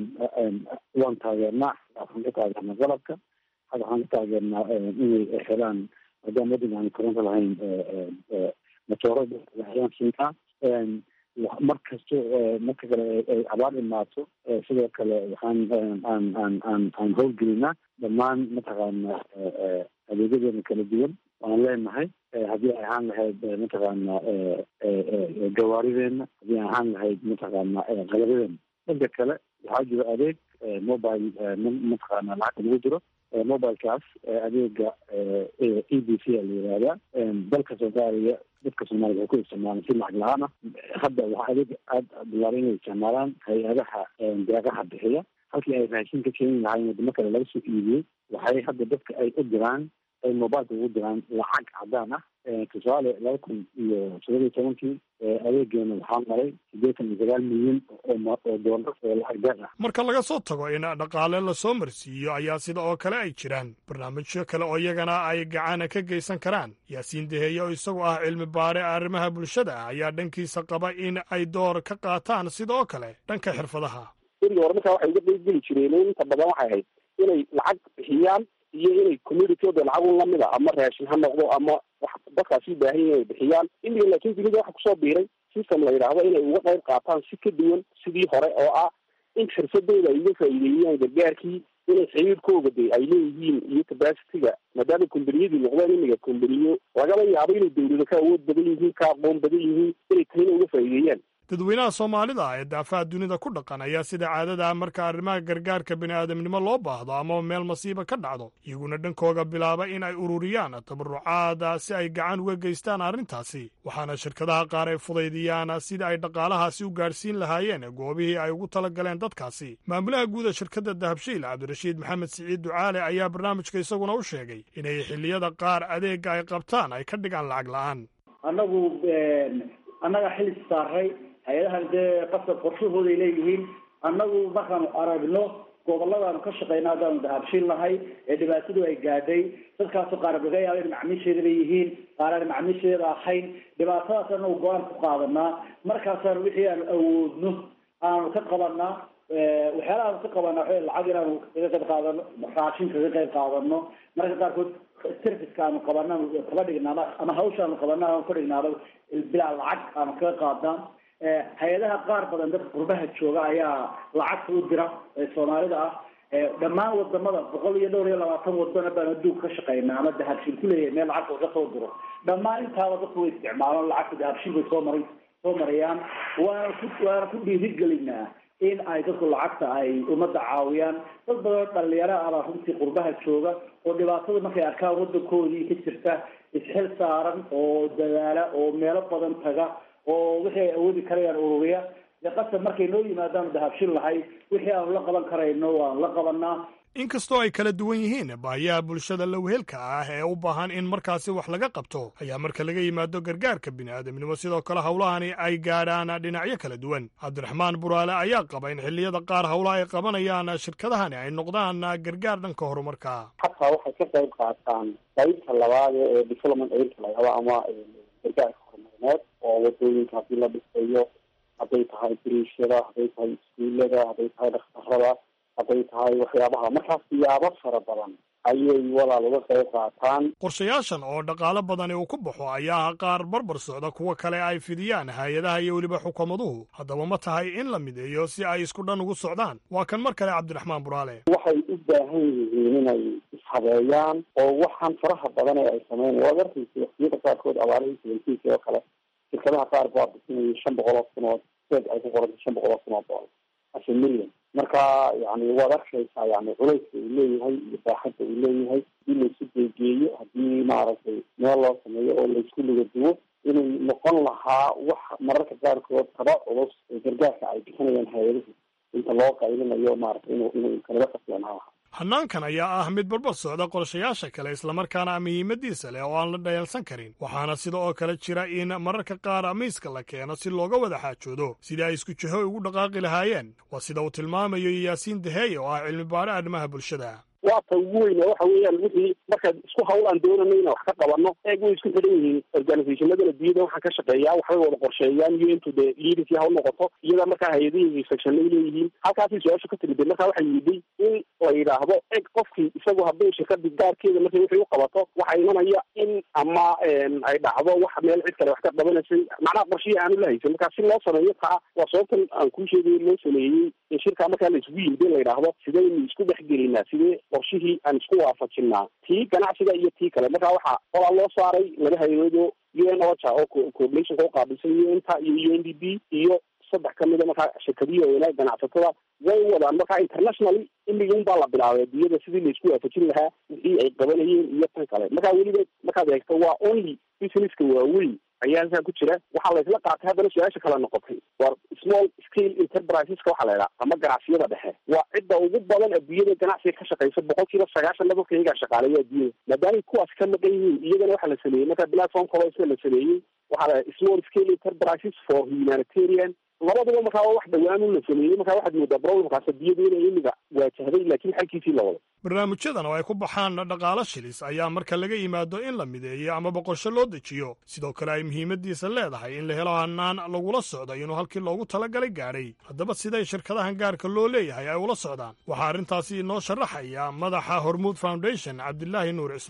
waan taageernaa waxaan ka taageernaa qalabka hadda waxaan ka taageernaa inay helaan maadaama waddanka aan koronto lahayn matoorada ayaan siinaa mar kasto marka kale ay abaar imaato sidoo kale waxaan aan aan aan aan howlgelinaa dhammaan mataqaana adeegyadeena kala duwan waan leenahay haddii ay ahaan lahayd mataqaana gawaarideena haddii ay ahaan lahayd mataqaana qalabadeena dhanka kale waxaa jiro adeeg mobile mataqaana lacagta lagu jiro mobilekaas adeega e b c a la yihahdaa dalka soomaaliya dadka soomaaliya waxay ku isticmaalaan si lacag la-aan ah hadda waxaa adeega aada bilaabay inay isticmaalaan hay-adaha deeqaha bixiya halkii ay raashin ka keeni lahaayeen wadamo kale laga soo iibiyey waxay hadda dadka ay u diraan ay mobileka ugu diraan lacag cadaan ah tusaale laba kun iyo todoba iyo tobankii adeegeena waxaa maray siddeetan iyo sagaal milyan oo doolar oo lacag deeq ah marka laga soo tago in dhaqaale lasoo marsiiyo ayaa sida oo kale ay jiraan barnaamijyo kale oo iyagana ay gacana ka geysan karaan yaasiin deheeye oo isagu ah cilmi baare arrimaha bulshada ah ayaa dhankiisa qaba in ay door ka qaataan sida oo kale dhanka xirfadaha berigi hore markaa waxay uga qeybgeli jireen inta badan waxay ahayd inay lacag bixiyaan iyo inay communityoda lacag lamid a ama raashin ha noqdo ama wax dadkaasi u baahan yihin ay bixiyaan imika laakiin dunida waxa kusoo biiray system la yidhaahdo inay uga qayb qaataan si ka duwan sidii hore oo ah in xirfadooda ay uga faa'iideeyaan gargaarkii inay xiriirkooga de ay leeyihiin iyo capacity-ga maadaama kombaniyadii noqdeen imiga kombaniyo lagaba yaabo inay dawlado ka awood badan yihiin ka aqoon badan yihiin inay tahina uga faa'iideeyaan dadweynaha soomaalida ee daafaha dunida ku dhaqan ayaa sida caadada ah marka arrimaha gargaarka bini'aadamnimo loo baahdo ama meel masiiba ka dhacdo iyaguna dhankooga bilaaba in ay ururiyaan tabarucaada si ay gacan uga geystaan arrintaasi waxaana shirkadaha qaar ay fudaydiyaan sida ay dhaqaalahaasi u gaadhsiin lahaayeen goobihii ay ugu tala galeen dadkaasi maamulaha guuda shirkadda dahabshiil cabdirashiid maxamed siciid ducaale ayaa barnaamijka isaguna u sheegay inay xilliyada qaar adeegga ay qabtaan ay ka dhigaan lacag la'aan annagu annaga xili saaray hay-adahan dee qasab qorshahooday leeyihiin annagu markaanu aragno goboladaanu ka shaqeyna haddaanu dahabshiil nahay ee dhibaatadu ay gaadhay dadkaasoo qaar laga yaaba in macmiisheedaba yihiin qaar aan macmiisheeda ahayn dhibaatadaas anagu go-aan ku qaadanaa markaasaanu wixii aanu awoodno aanu ka qabanaa waxyaalaha aanu ka qabanaa waxa lacag inaanu kaga qayb qaadano raashin kaga qayb qaadano mararka qaarkood serviceka aanu qabana kaba dhignaaba ama hawsha aanu qabana aanu ka dhignaaba bilaa lacag aanu kaga qaadnaa hay-adaha qaar badan dadka qurbaha jooga ayaa lacagta u dira ee soomaalida ah dhammaan wadamada boqol iyo dhowr iyo labaatan wadana baan adduunka ka shaqeynaa ama dahabshiil ku leeyahay meel lacagta uga soo diro dhammaan intaaba dadku way isticmaalaan lacagta dahabshiil bay soo maray soo marayaan waana ku waana ku dhiirigelinaa in ay dadku lacagta ay ummadda caawiyaan dad badan dhalinyaro abaa runtii qurbaha jooga oo dhibaatada markay arkaan wadankoodii ka jirta isxil saaran oo dadaala oo meelo badan taga oo wixii ay awoodi karayaan ururiya dee qasab markay noo yimaadaanu dahabshin lahay wixii aanu la qaban karayno waanu la qabanaa inkastoo ay kala duwan yihiin baahiyaha bulshada lowhelka ah ee u baahan in markaasi wax laga qabto ayaa marka laga yimaado gargaarka bini'aadamnimo sidoo kale howlahani ay gaadhaan dhinacyo kala duwan cabdiraxmaan buraale ayaa qaba in xilliyada qaar howlaha ay qabanayaan shirkadahani ay noqdaan gargaar dhanka horumarka xataa waxay ka qayb qaataan qaybta labaad ee development aidka la yahdo ama gargaarka horumarineed oo wadooyinka haddii la dhisayo hadday tahay biriishada hadday tahay iskuulada hadday tahay dhakhtarada hadday tahay waxyaabaha markaas siyaabo fara badan ayay walaal uga qayb qaataan qorshayaashan oo dhaqaalo badani uu ku baxo ayaa qaar barbar socda kuwa kale ay fidiyaan hay-adaha iyo weliba xukuumaduhu haddaba ma tahay in la mideeyo si ay isku dhan ugu socdaan waa kan mar kale cabdiraxmaan buraale waxay u baahan yihiin inay ishabeeyaan oo waxaan faraha badan ee ay sameyn waad arkaysa waqtiyada qaarkood abaarihii seventiinki oo kale shirkadaha qaar baa bisinayay shan boqol oo kun oo seed ay ku qorantay shan boqol oo kun oo dolar ase million marka yani waad arkaysaa yani culayska uu leeyahay iyo baaxadda uu leeyahay hadii laisu geegeeyo haddii maaragtay meel loo sameeyo oo laisku lugaduwo inay noqon lahaa wax mararka qaarkood kaba culus ee gargaarka ay bixinayaan hay-adahu inta loo qaylinayo maaragtay inu inuu kalaga qasyanaa lahaa hannaankan ayaa ah mid barbar socda qorshayaasha kale islamarkaana muhiimadiisa leh oo aan la dhayalsan karin waxaana sida oo kale jira in mararka qaar miiska la keeno si looga wada xaajoodo sidii ay isku jiho ugu dhaqaaqi lahaayeen waa sida uu tilmaamayo yaasiin daheeye oo ah cilmi baare arrimaha bulshada waa ta ugu weyne waxa weeyaan wixii markaad isku hawl aan doonano inaan wax ka qabano eeg way isku xidhan yihiin organizationadan adduunyada waxaan ka shaqeeyaa waxbay wada qorsheeyaan iyo intu dee leaderkii hawl noqoto iyada markaa hay-adihii sectionay leeyihiin halkaasay su-aashu ka timid markaa waxay yidhi in la yidhaahdo eg qofkii isagu haddii shirkadii gaarkeeda markay wixii u qabato waxaa imanaya in ama ay dhacdo wax meel cid kale wax ka qabanaysay macnaha qorshihii aanu la haysan markaa si loo sameeyo taa waa sababtan aan kuu sheegay loo sameeyey in shirkaa markaa la isugu yimid in la yidhaahdo sidaynu isku dhex gelinaa sidee qorshihii aan isku waafajinaa tii ganacsiga iyo tii kale markaa waxaa olaa loo saaray laba hay-adoo u n ocha oo coordinationka uqaabilsan u n ta iyo u n d b iyo saddex kamida markaa shirkadihi oolaa ganacsatada way wadaan markaa internationally imigi un baa la bilaabay adduunyada sidii laisku waafajin lahaa wixii ay qabanayeen iyo tan kale markaa weliba markaad eegto waa only businesska waaweyn ayaa halkaa ku jira waxaa laysla qaatay haddana su-aasha kale noqotay waa small scale enterpriseska waxaa la idhaha ama ganacsiyada dhexe waa cidda ugu badan adduunyada ganacsiga ka shaqeysa boqol kiiba sagaashan dadka iyagaa shaqaaleeya adduunyada maadaamay kuwaas ka maqan yihiin iyagana waxaa la sameeyey marka platform kalo isna la sameeyey waxaa la small scale enterprises for humanitarian labaduba markaa waa wax dhawaanu la sameeyey markaa waxaad moodaa problemkaas adduunyada inay imiga waajahday laakiin xalkiisii la wado barnaamijyadan oo ay ku baxaan dhaqaalo shilis ayaa marka laga yimaado in la mideeyo ama boqosho loo dejiyo sidoo kale ay muhiimadiisa leedahay in la helo hanaan lagula socdo inuu halkii loogu talagalay gaadhay haddaba siday shirkadahan gaarka loo leeyahay ay ula socdaan waxaa arrintaasi inoo sharaxaya madaxa hormuud foundation cabdilaahi nuur cismaan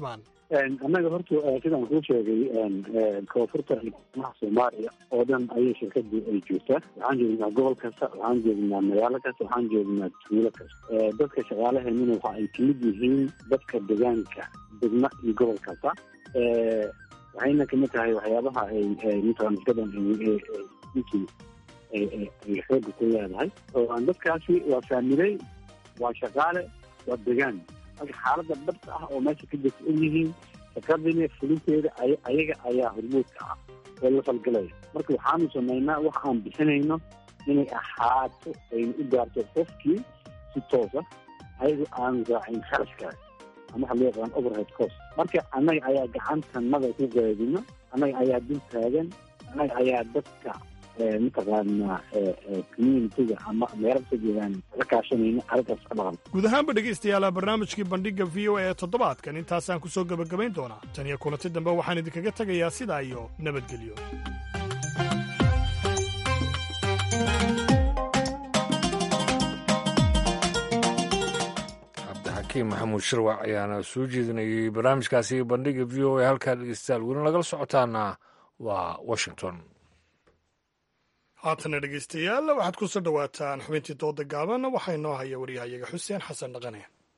annaga horta sidaan kuu sheegay koonfurta maha soomaaliya oo dhan ayay shirkadu ay joogtaa waxaan joognaa gobol kasta waxaan joognaa magaalo kasta waxaan joognaa tuulo kasta dadka shaqaalaheenuna waxa ay kamid yihiin dadka deegaanka degma iyo gobol kasta waxayna kamid tahay waxyaabaha ay mataqana shirkadan ninkii ay xooga ku leedahay dadkaasi waa faamiley waa shaqaale waa degaan marka xaalada dhabta ah oo meesha ka jirta og yihiin shaqadina fulinteeda ayaga ayaa hormuudka ah oo la falgalaya marka waxaanu samaynaa wax aan bixinayno inay ahaato ayna u gaarto qofkii si toosa ayagoo aan raacin kharashkaas ama waxa loo yaqaan overhead cost marka annaga ayaa gacantanada ku gaadino annaga ayaa dul taagan annaga ayaa dadka mataqaana communitiga ama meelada ka jeedaan la kaashanayna arrintaas ka dhaqan guud ahaanba dhegaystayaala barnaamijkii bandhigga v o a ee toddobaadkan intaasaan ku soo gebagabayn doonaa tan iyo kulanti dambe waxaan idinkaga tegayaa sidaa iyo nabadgelyo cabdixakiim maxamuud shirwac ayaana soo jeedinayay barnaamijkaasi bandhigga v o a halkaa dhegeystayaal weli nagala socotaana waa washington haatana dhegaystayaal waxaad ku soo dhowaataan xubintii dooda gaaban waxaa inoo haya waryahayaga xuseen xasan dhaqane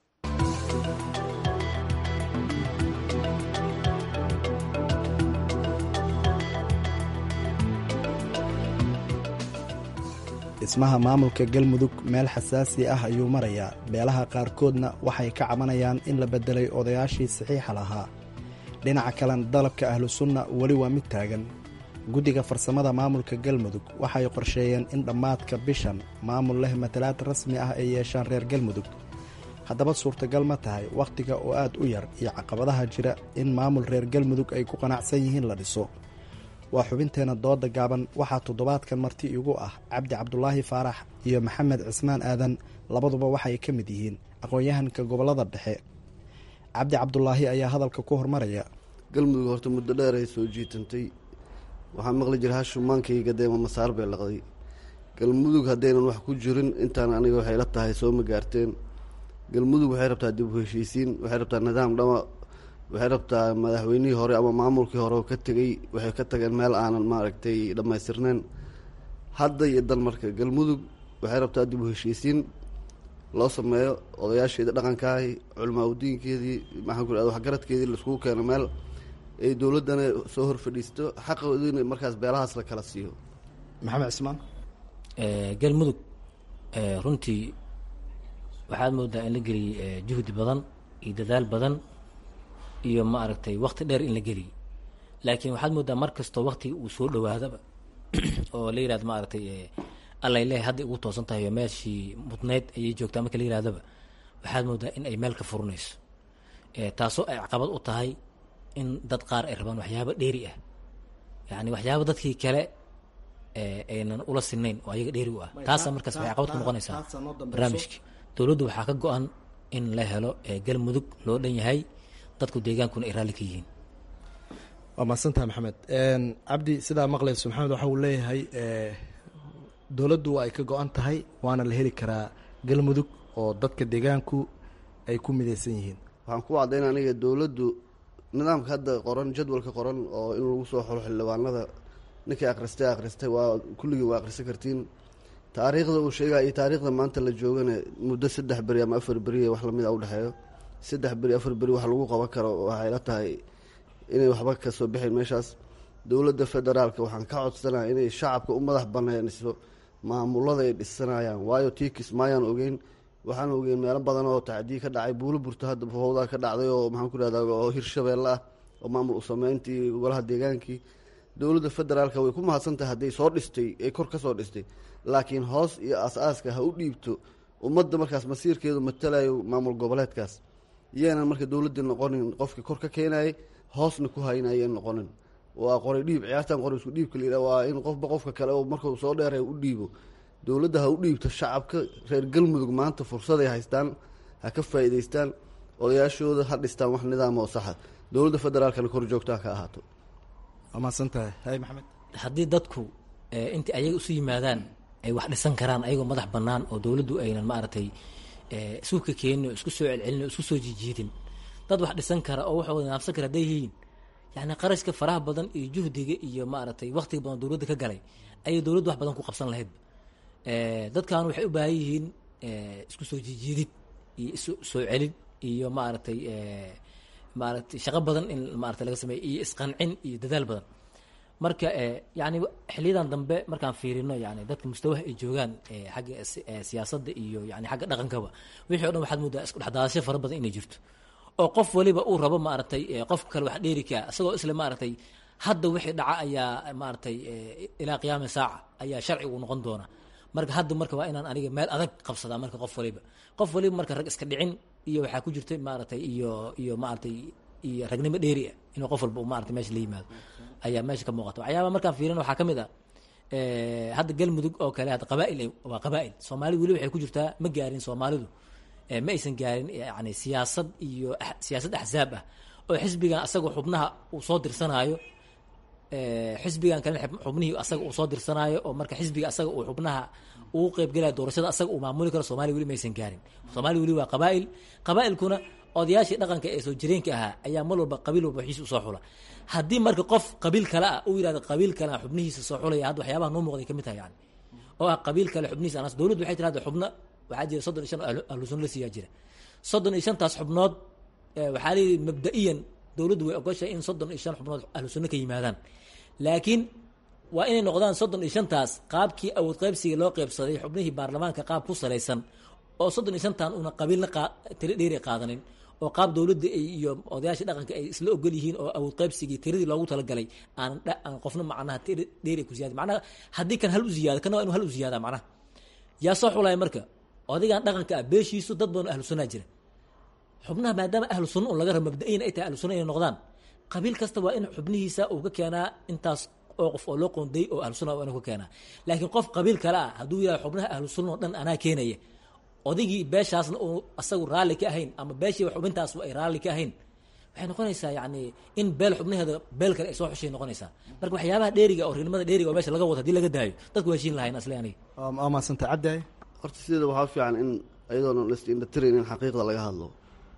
dhismaha maamulka galmudug meel xasaasi ah ayuu marayaa beelaha qaarkoodna waxay ka cabanayaan in la beddelay odayaashii saxiixa lahaa dhinaca kalena dalabka ahlusunna weli waa mid taagan guddiga farsamada maamulka galmudug waxay qorsheeyeen in dhammaadka bishan maamul leh matalaad rasmi ah ay yeeshaan reer galmudug haddaba suurtagal ma tahay wakhtiga oo aad u yar iyo caqabadaha jira in maamul reer galmudug ay ku qanacsan yihiin la dhiso waa xubinteenna dooda gaaban waxaa toddobaadkan marti igu ah cabdi cabdulaahi faarax iyo maxamed cismaan aadan labaduba waxay ka mid yihiin aqoon-yahanka gobollada dhexe cabdi cabdulaahi ayaa hadalka ku hormaraya galmudug horta muddo dheer ay soo jiitantay waxaa maqli jira hashumaankayga deema masaar bay laqday galmudug haddaynan wax ku jirin intaan aniga waxay la tahay soo ma gaarteen galmudug waxay rabtaa dib u heshiisiin waxay rabtaa nidaam dhama waxay rabtaa madaxweynihii hore ama maamulkii hore oo ka tegey waxay ka tageen meel aanan maaragtay dhammaystirneyn hadda iyo dan marka galmudug waxay rabtaa dib u heshiisiin loo sameeyo odayaasheedii dhaqankaahi culamaa udiinkeedii maxaan ku ihahda waxgaradkeedii laiskugu keeno meel ay dowladdana soo hor fadhiisto xaqoodina markaas beelahaas la kala siiyo maxamed cismaan galmudug runtii waxaad moodaa in la geliyey juhdi badan iyo dadaal badan iyo ma aragtay wakti dheer in la geliyey laakiin waxaad moodaa mar kastoo waktiga uu soo dhawaadaba oo la yihahdo ma aragtay allay leehay hadda ugu toosan tahay oo meeshii mudneyd ayay joogtaa marka la yihahdaba waxaad moodaa in ay meel ka furinayso taasoo ay caqabad u tahay in dad qaar ay rabaan waxyaaba dheeri ah yani waxyaaba dadkii kale aynan ula sinayn oo ayaga dheeri u ah taasa markaas waxay caqabad ku noqonaysaa barnaamijkii dowladdu waxaa ka go-an in la helo galmudug loo dhan yahay dadku deegaankuna ay raalli ka yihiin waa mahadsantaha maxamed cabdi sidaa maqlayso maxamed waxa uu leeyahay dowladdu waa ay ka go-an tahay waana la heli karaa galmudug oo dadka deegaanku ay ku midaysan yihiin waxaan ku caddayn aniga dowladdu nidaamka hadda qoran jadwalka qoran oo in lagu soo xolo xildhibaanada ninkii akhristay akhristay waa kulligii waa akhrisan kartiin taariikhda uu sheegaya iyo taariikhda maanta la joogana muddo saddex beri ama afar beriya wax lamid a udhexeeyo saddex beri afar beri wax lagu qaban karo waxay la tahay inay waxba kasoo bixin meeshaas dowladda federaalka waxaan ka codsanaya inay shacabka u madax baneyniso maamulada ay dhisanayaan waayo tii kismaayaan ogeyn waxaan ogeyn meelo badan oo tacdiyi ka dhacay buulo burto hadda howdaa ka dhacday oo maxaan ku ihahda oo hirshabeelle ah oo maamul usameyntii golaha deegaankii dowladda federaalka way ku mahadsantahay hadday soo dhistay ay kor ka soo dhistay laakiin hoos iyo as-aaska ha u dhiibto ummadda markaas masiirkeedu matalayo maamul goboleedkaas yeenan marka dowladdii noqonin qofkii kor ka keenayay hoosna ku haynayeen noqonin waa qoray dhiib ciyaartan qoray isku dhiibka layidhah waa in qofba qofka kale oo markuu soo dheeray u dhiibo dowladda ha u dhiibto shacabka reer galmudug maanta fursaday haystaan ha ka faa'iidaystaan odayaashooda ha dhistaan wax nidaam oo saxa dowladda federaalkana kor joogtaa ka ahaato waa mahadsantahay hay maxamed haddii dadku intii ayaga isu yimaadaan ay wax dhisan karaan ayagoo madax bannaan oo dowladdu aynan maaragtay suuka keenin oo isku soo celcelin oo isku soo jijiidin dad wax dhisan kara oo waxooda nidaamsan kara hadday yihiin yani qarashka faraha badan iyo juhdiga iyo maaragtay waktiga badan dowladda ka galay ayay dowladdu wax badan ku qabsan lahayd dadkan waxay u baahan yihiin isku soo jijiidid iyo isu soo celin iyo maaragtay maaragtay shaqo badan in maarata laga sameeyo iyo isqancin iyo dadaal badan marka yani xiliyadan dambe markaan fiirino yani dadka mustawaha ay joogaan xagga siyaasadda iyo yani xagga dhaqankaba wixii o dhan waxaad moodaa isku dhexdaadasho fara badan inay jirto oo qof waliba uu rabo maaragtay qof kale wax dheeri kaa isagoo isle maaragtay hadda wixii dhaca ayaa maaragtay ilaa qiyaami saaca ayaa sharcigu noqon doona marka hadda marka waa inaan aniga meel adag qabsadaa marka qof waliba qof waliba marka rag iska dhicin iyo waxaa ku jirta maaragtay iyo iyo maaragtay iyo ragnimo dheeri ah inuu qof walba maarata meesha la yimaado ayaa meesha ka muuqata waxyaaba markaan fiirin waxaa ka mid ah hadda galmudug oo kale hadda qabaa'il waa qabaa'il soomaalidu weli waxay ku jirtaa ma gaarin soomaalidu ma aysan gaarin yani siyaasad iyo siyaasad axzaab ah oo xisbigan asagoo xubnaha uu soo dirsanaayo xisbigan kale xubnihii asaga uu soo dirsanaayo oo marka xisbiga asaga uu xubnaha uu qeybgelaya doorashada asaga uu maamuli karo somalia weli maysan gaarin somalia weli waa qabaa'il qabaa'ilkuna odayaashii dhaqanka ee soo jireenka ahaa ayaa mar walba qabiil walba waxiisa usoo xula haddii marka qof qabiil kale ah uu yihahdo qabiil kale a xubnihiisa soo xulaya hadda waxyaabaha noo muuqday kamid tahay yani oo ah qabiil kale xubnihiisa anas dowladdu waxay tirahda xubno waxaa jira soddon iyo shan ahlu sunna la siiyaa jira soddon iyo shantaas xubnood waxaa leeyihi mabda-iyan dowladdu way ogoshahay in soddon iyo shan xubnood ahlu sunno ka yimaadaan laakiin waa inay noqdaan soddon iyo shantaas qaabkii awood qaybsiga loo qaybsaday xubnihii baarlamaanka qaab ku salaysan oo soddon iyo shantan una qabiilna tiro dheeri qaadanin oo qaab dowladda iyo odayaasha dhaqanka ay isla ogol yihiin oo awood qaybsigii tiradii loogu talagalay aan aan qofna macnaha tira dheeri ku ziyaada macnaha haddii kan hal u ziyaado kana waa inu hal u ziyaada macnaha yaa soo xulaya marka odigan dhaqanka ah beeshiisu dad badan ahlu sunnaa jira xubnaha maadaama ahlu sunna un laga rabo mabda-iyan ay tahay ahlu sunna inay noqdaan qabiil kasta waa in xubnihiisa uu ka keenaa intaas oo qof oo loo qoonday oo ahlu sunna waa inuu ka keenaa laakiin qof qabiil kale ah hadduu yidhahdo xubnaha ahlu sunna oo dhan anaa keenaya odaygii beeshaasna uu asagu raalli ka ahayn ama beeshii xubintaas ay raalli ka ahayn waxay noqonaysaa yani in beel xubnaheeda beel kale ay soo xushay noqonaysaa marka waxyaabaha dheeriga oo reernimada dheeriga oo meesha laga wado hadii laga daayo dadku waa heshiin lahayn asle aniga waa mahadsanta caddaay horta sideeda waxaa fiican in iyadoona laisindhatirin in xaqiiqda laga hadlo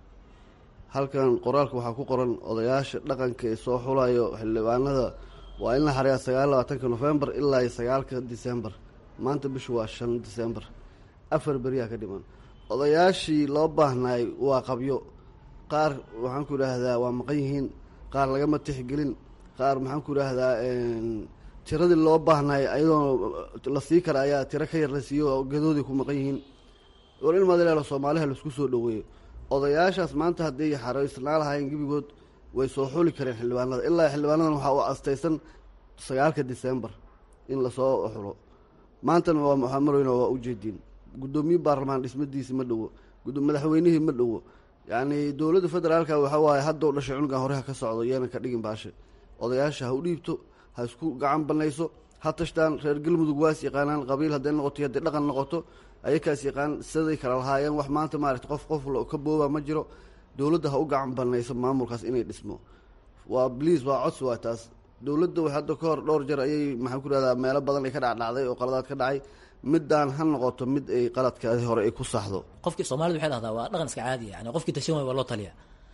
halkan qoraalka waxaa ku qoran odayaasha dhaqanka ee soo xulayo xildhibaanada waa in la xariyaa sagaal labaatanka nofembar ilaa iyo sagaalka disembar maanta bishu waa shan disembar afar beriyaa ka dhiman odayaashii loo baahnaay waa qabyo qaar waxaan ku idhaahdaa waa maqan yihiin qaar lagama tixgelin qaar maxaan ku idhaahdaa tiradii loo baahnaay ayadoo la sii kara ayaa tiro ka yar la siiyo oo gadoodii ku maqan yihiin war in madaleelo soomaaliha laisku soo dhoweeyo odayaashaas maanta hadday xaraysnaa lahaayeen gebigood way soo xuli kareen xildhibaanada ilaa xildhibaanadan waxaa u astaysan sagaalka disembar in lasoo xulo maantana waa waxaa marweyna waa ujeediin guddoomiye baarlamaan dhismadiisi ma dhowo madaxweynihii ma dhowo yacni dowladda federaalka waxaa waaye haddou dhashay cunugan hore ha ka socdo iyana ka dhigin baashe odayaasha ha u dhiibto ha isku gacan banayso ha tashtaan reer galmudug waas yaqaanaan qabiil hadday noqoto hadday dhaqan noqoto ayakaas yaqaan siday kala lahaayeen wax maanta maarata qof qof ka booba ma jiro dowladda ha u gacan banayso maamulkaas inay dhismo waa bliis waa codsi waa taas dowladda hadda ka hor dhowr jeer ayay maxaan ku rahdaa meelo badan ay ka dhacdhacday oo qaladaad ka dhacay midaan ha noqoto mid ay qaladkaadi hore ay ku saxdo qofkii soomaalida waxay dhahdaa waa dhaqan iska caadiya yani qofkii tashan waay waa loo taliya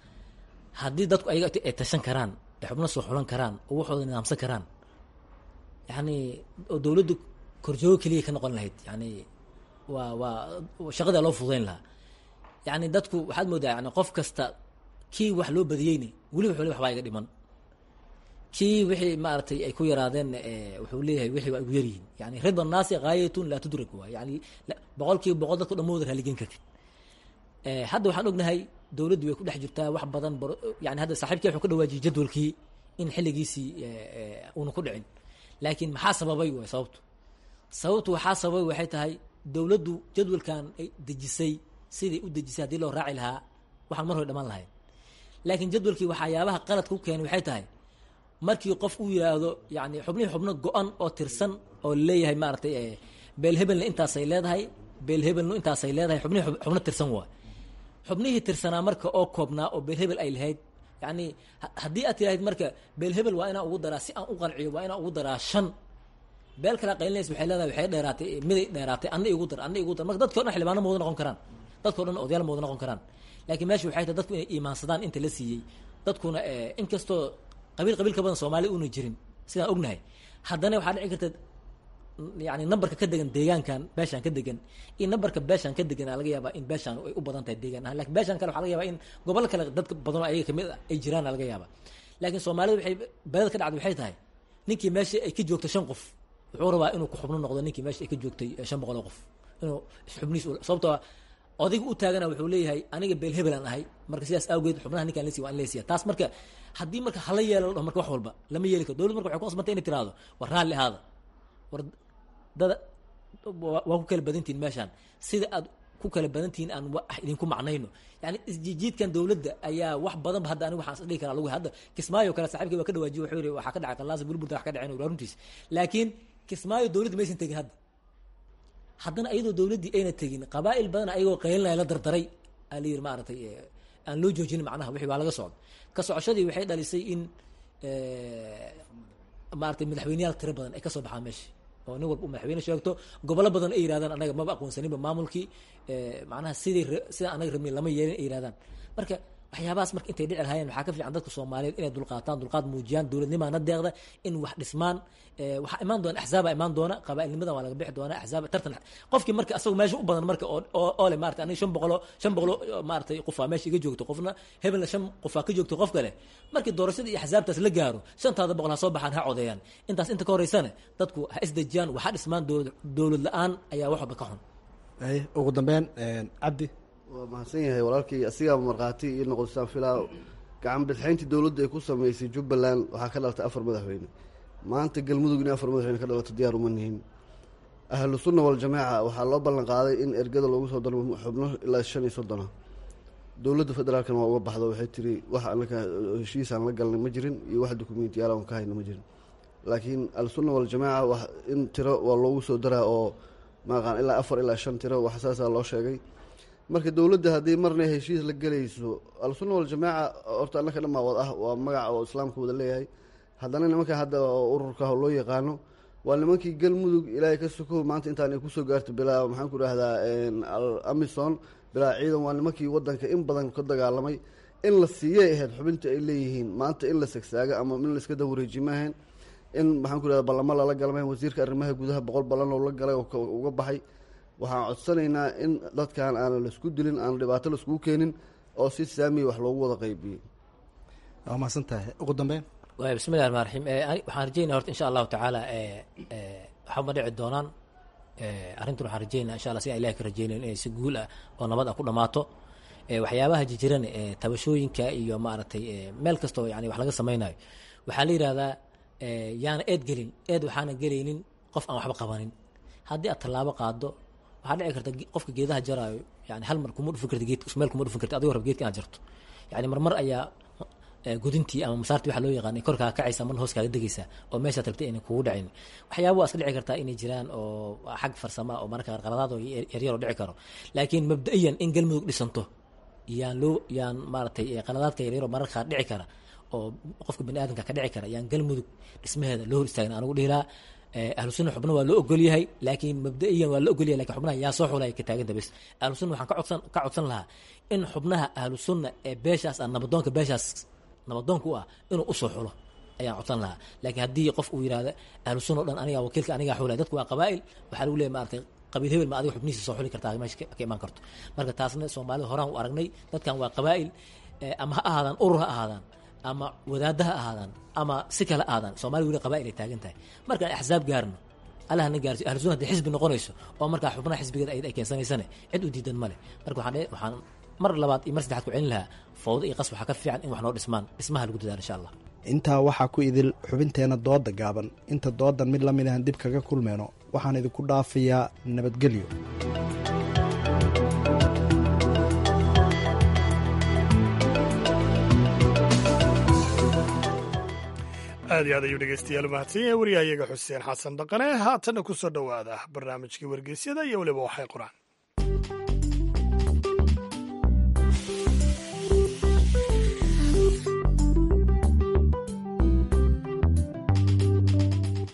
haddii dadku ayaga ay tashan karaan ay xubno soo xulan karaan oo waxooda nidaamsan karaan yani oo dowladdu korjoogo keliya ka noqon lahayd yani waa waa shaqadaa loo fududayn lahaa yani dadku waxaad moodaa yani qof kasta kii wax loo badiyeyni weli wax wali waxbaa iga dhiman kii wixii maaragtay ay ku yaraadeen wuxuu leeyahay wixii waa igu yaryihiin yani rida naasi gaayatun laa tudrak waay yani boqol kiiba boqol dadku dhamooda raaligen kartin hadda waxaan ognahay dowladdu way ku dhex jirtaa wax badan yani hadda saaxiibkii wuxuu ka dhawaajiyey jadwalkii in xilligiisii uuna ku dhicin laakiin maxaa sababay waay sababtu sababtu waxaa sababay waxay tahay dowladdu jadwalkan ay dejisay siday u dejisay haddii loo raaci lahaa waxaan mar hore dhamaan lahayn laakiin jadwalkii waxyaabaha qaladka ku keenay waxay tahay markii qof uu yidhaahdo yani xubnihii xubno go-an oo tirsan oo leeyahay maaratay beelhebelna intaasay leedahay beelhebelnu intaasay leedahay xubnihii xubno tirsan waa xubnihii tirsanaa marka oo koobnaa oo beelhebel ay lahayd yani haddii aad tirahayd marka beelhebel waa inaan ugu daraa si aan u qanciyo waa inaan ugu daraa shan beel kala qaylinaysa waxay leedahay waxay dheeraatay miday dheeraatay anna igu dar anna igu dar marka dadki o dhan xildhibaano mooda noqon karaan dadkao dhan odayaal ma wada noqon karaan laakiin meesha waxay tahay dadku inay iimaansadaan inta la siiyey dadkuna inkastoo qabiil qabiil ka badan soomaaliya una jirin sidaan ognahay haddana waxaa dhici karta yani nambarka ka degan deegaankan beeshaan ka degan iyo nambarka beeshaan ka degan laga yaabaa in beeshaan ay u badan tahay deegaan ahaan lakin beeshaan kale waxa laga yabaa in gobol kale dad badan oo ayaga kamid ay jiraan laga yaaba laakiin soomaalida waxay beelada ka dhacday waxay tahay ninkii meesha ay ka joogto shan qof wuxuu rabaa inuu ku xubno noqdo ninkii meesha ay ka joogtay shan boqol oo qof inuu xubniis sababtoo odayga u taagana wuxuu leeyahay aniga beel hebelaan ahay marka sidaas awgeed xubnaha ninkaan lasiy waa in lasiya taas marka haddii marka hala yeelo la marka wax walba lama yeeli karo dowlad marka waxay ku qasbantay inay tiraahdo war raalli ahaada war dada waa ku kala badantihin meeshaan sida aad ku kala badantihiin aan wax idinku macnayno yani isjijiidkan dowladda ayaa wax badan ba hadda aniga waxaan is dhihi karaa lagu hadda kismaayo kale saaxiibkii waa ka dhawaajiye wuxuu yidhi waxaa ka dhacay qallaasa burburta wax ka dhaceen waa runtiis laakiin kismaayo dowladda maysan tegin hadda haddana ayadoo dowladdii ayna tegin qabaa'il badan ayagoo qaylinaya la dardaray aa la yidhi maaragtay aan loo joojinin macnaha wixii waa laga socda ka socoshadii waxay dhalisay in maaragtay madaxweyneyaal tiro badan ay kasoo baxaan meesha oo nin walba u madaxweyne sheegto gobollo badan ay yirahdaan anaga maba aqoonsaninba maamulkii macnaha sidii sida anaga rabnin lama yeelin ay yirahdaan marka waxyaabahaas marka intay dhici lahaayeen waxaa ka fiican dadka soomaaliyeed inay dulqaataan dulqaad muujiyaan dowladnimaana deeqda in wax dhismaan waxaa imaan doona axzaaba imaan doona qabaa'ilnimada waa laga bixi doona axzaaba tartan qofkii marka asagoo meesha u badan marka oo oo le maarata aniga shan boqolo shan boqolo maaratay qofaa meesha iga joogto qofna hebelna shan qofaa ka joogto qof kale markii doorashada iyo axzaabtaas la gaaro shantaada boqol ha soo baxaan ha codeeyaan intaas inta ka horeysana dadku ha isdejiyaan waxaa dhismaan dowlad dowlad la-aan ayaa wax walba ka xun ugu dambeyn cabdi waa mahadsan yahay walaalkii asigaaba markhaati iyo noqosaan filaa gacan bidxayntii dowladda ay ku sameysay jubbaland waxaa ka dhalatay afar madaxweyne maanta galmudug in afar madaxweyne ka dhalato diyaar uma nihin ahlu sunna waljamaaca waxaa loo ballan qaaday in ergada loogu soo daro xubno ilaa shan iyo soddona dowladda federaalkana waa uga baxdo waxay tiri wax anaka heshiisaan la galnay ma jirin iyo wax dukumentiyaal aan ka hayna ma jirin laakiin ahlusunna waljamaaca in tiro waa loogu soo daraa oo maaqaan ilaa afar ilaa shan tiro wax saasaa loo sheegay marka dowladda haddii marna heshiis la gelayso al-sunna waljamaaca horta annaka dhammaawad ah waa magaca oo islaamka wada leeyahay haddana nimanka hadda ururka loo yaqaano waa nimankii galmudug ilaahay ka sokow maanta intaan ay kusoo gaarto bilaa maxaan ku dhahdaa amison bilaa ciidan waa nimankii wadanka in badan ka dagaalamay in la siiyay ahayd xubinta ay leeyihiin maanta in la segsaaga ama in la iska dawareeji maahayn in maxaan ku dhahda ballamo lala galmay wasiirka arrimaha gudaha boqol ballan oo la galay oo uga baxay waxaan codsanaynaa in dadkan aanan laisku dilin aan dhibaato laiskugu keenin oo si saamiya wax loogu wada qaybiyey waa mahadsan tahay ugu dambeyn waay bismillahi raxmaan raxiim waxaan rajeynaya horta insha allahu tacaala waxba dhici doonaan arrintan waxaan rajeynaya insha allah si aan ilahi ka rajeynayo inay si guul ah oo nabad ah ku dhamaato waxyaabaha jijiran tabashooyinka iyo maaragtay meel kastoo yani wax laga sameynayo waxaa la yidhahdaa yaana eed gelin eed waxaana gelaynin qof aan waxba qabanin haddii aad tallaabo qaado waxaa dhici karta qofka geedaha jaraayo yani hal mar kuma dhufin karta geedka meel kuma dhufin karta adigoo rab geedka inaad jarto yani marmar ayaa gudintii ama masaartii waxa loo yaqaanay korkaa kacaysa marna hoos kaaga degaysaa oo meeshaad rabtay aynan kugu dhacin waxyaaba waa iska dhici kartaa inay jiraan oo xag farsama oo mararka qaar qaladaad oo yaryaroo dhici karo laakiin mabda-iyan in galmudug dhisanto yaan loo yaan maaragtay qaladaadka yaryaroo mararka qaar dhici kara oo qofka bani aadamka ka dhici kara yaan galmudug dhismaheeda loo hor istaagin anugu dhihi lahaa ahlu sunna xubna waa loo ogol yahay laakiin mabda-iyan waa la ogol yahay lakin xubnaha yaa soo xulaya ka taaganta bes ahlu sunna waxaan ka codsan ka codsan lahaa in xubnaha ahlu sunna ee beeshaas ah nabadoonka beeshaas nabadoonka u ah inuu usoo xulo ayaan codsan lahaa laakiin haddii qof uu yihahda ahlu sunna o dhan aniga wakiilka anigaa xulaya dadku waa qabaa'il waxaa lagu leeyahy maaragtay qabiil hebel ma adiga xubnihiisa soo xuli kartaa meesha ka imaan karto marka taasna soomaalida horaan u aragnay dadkan waa qabaa'il ama ha ahaadaan urur ha ahaadaan ama wadaadda ha ahaadaan ama si kale ahaadaan soomaliya weli qabaa'il ay taagan tahay markaan axsaab gaarno allah na gaarsiyo ahlu sunna hadii xisbi noqonayso oo markaa xubnaha xisbigeeda ay keensanaysane cid u diidan male marka waxaan waxaan mar labaad iyo mar saddexaad ku celin lahaa fawdo iyo qas waxaa ka fiican in wax noo dhismaan dhismaha lagu dadaalo insha allah intaa waxaa ku idil xubinteenna dooda gaaban inta doodan mid lamid ahan dib kaga kulmeyno waxaan idinku dhaafayaa nabadgelyo aad iyo aad ayuu dhegeystayaal umahadsan yahay wariyahayaga xuseen xasan dhaqane haatanna ku soo dhowaada barnaamijkii wargeysyada iyo weliba waxay qoraan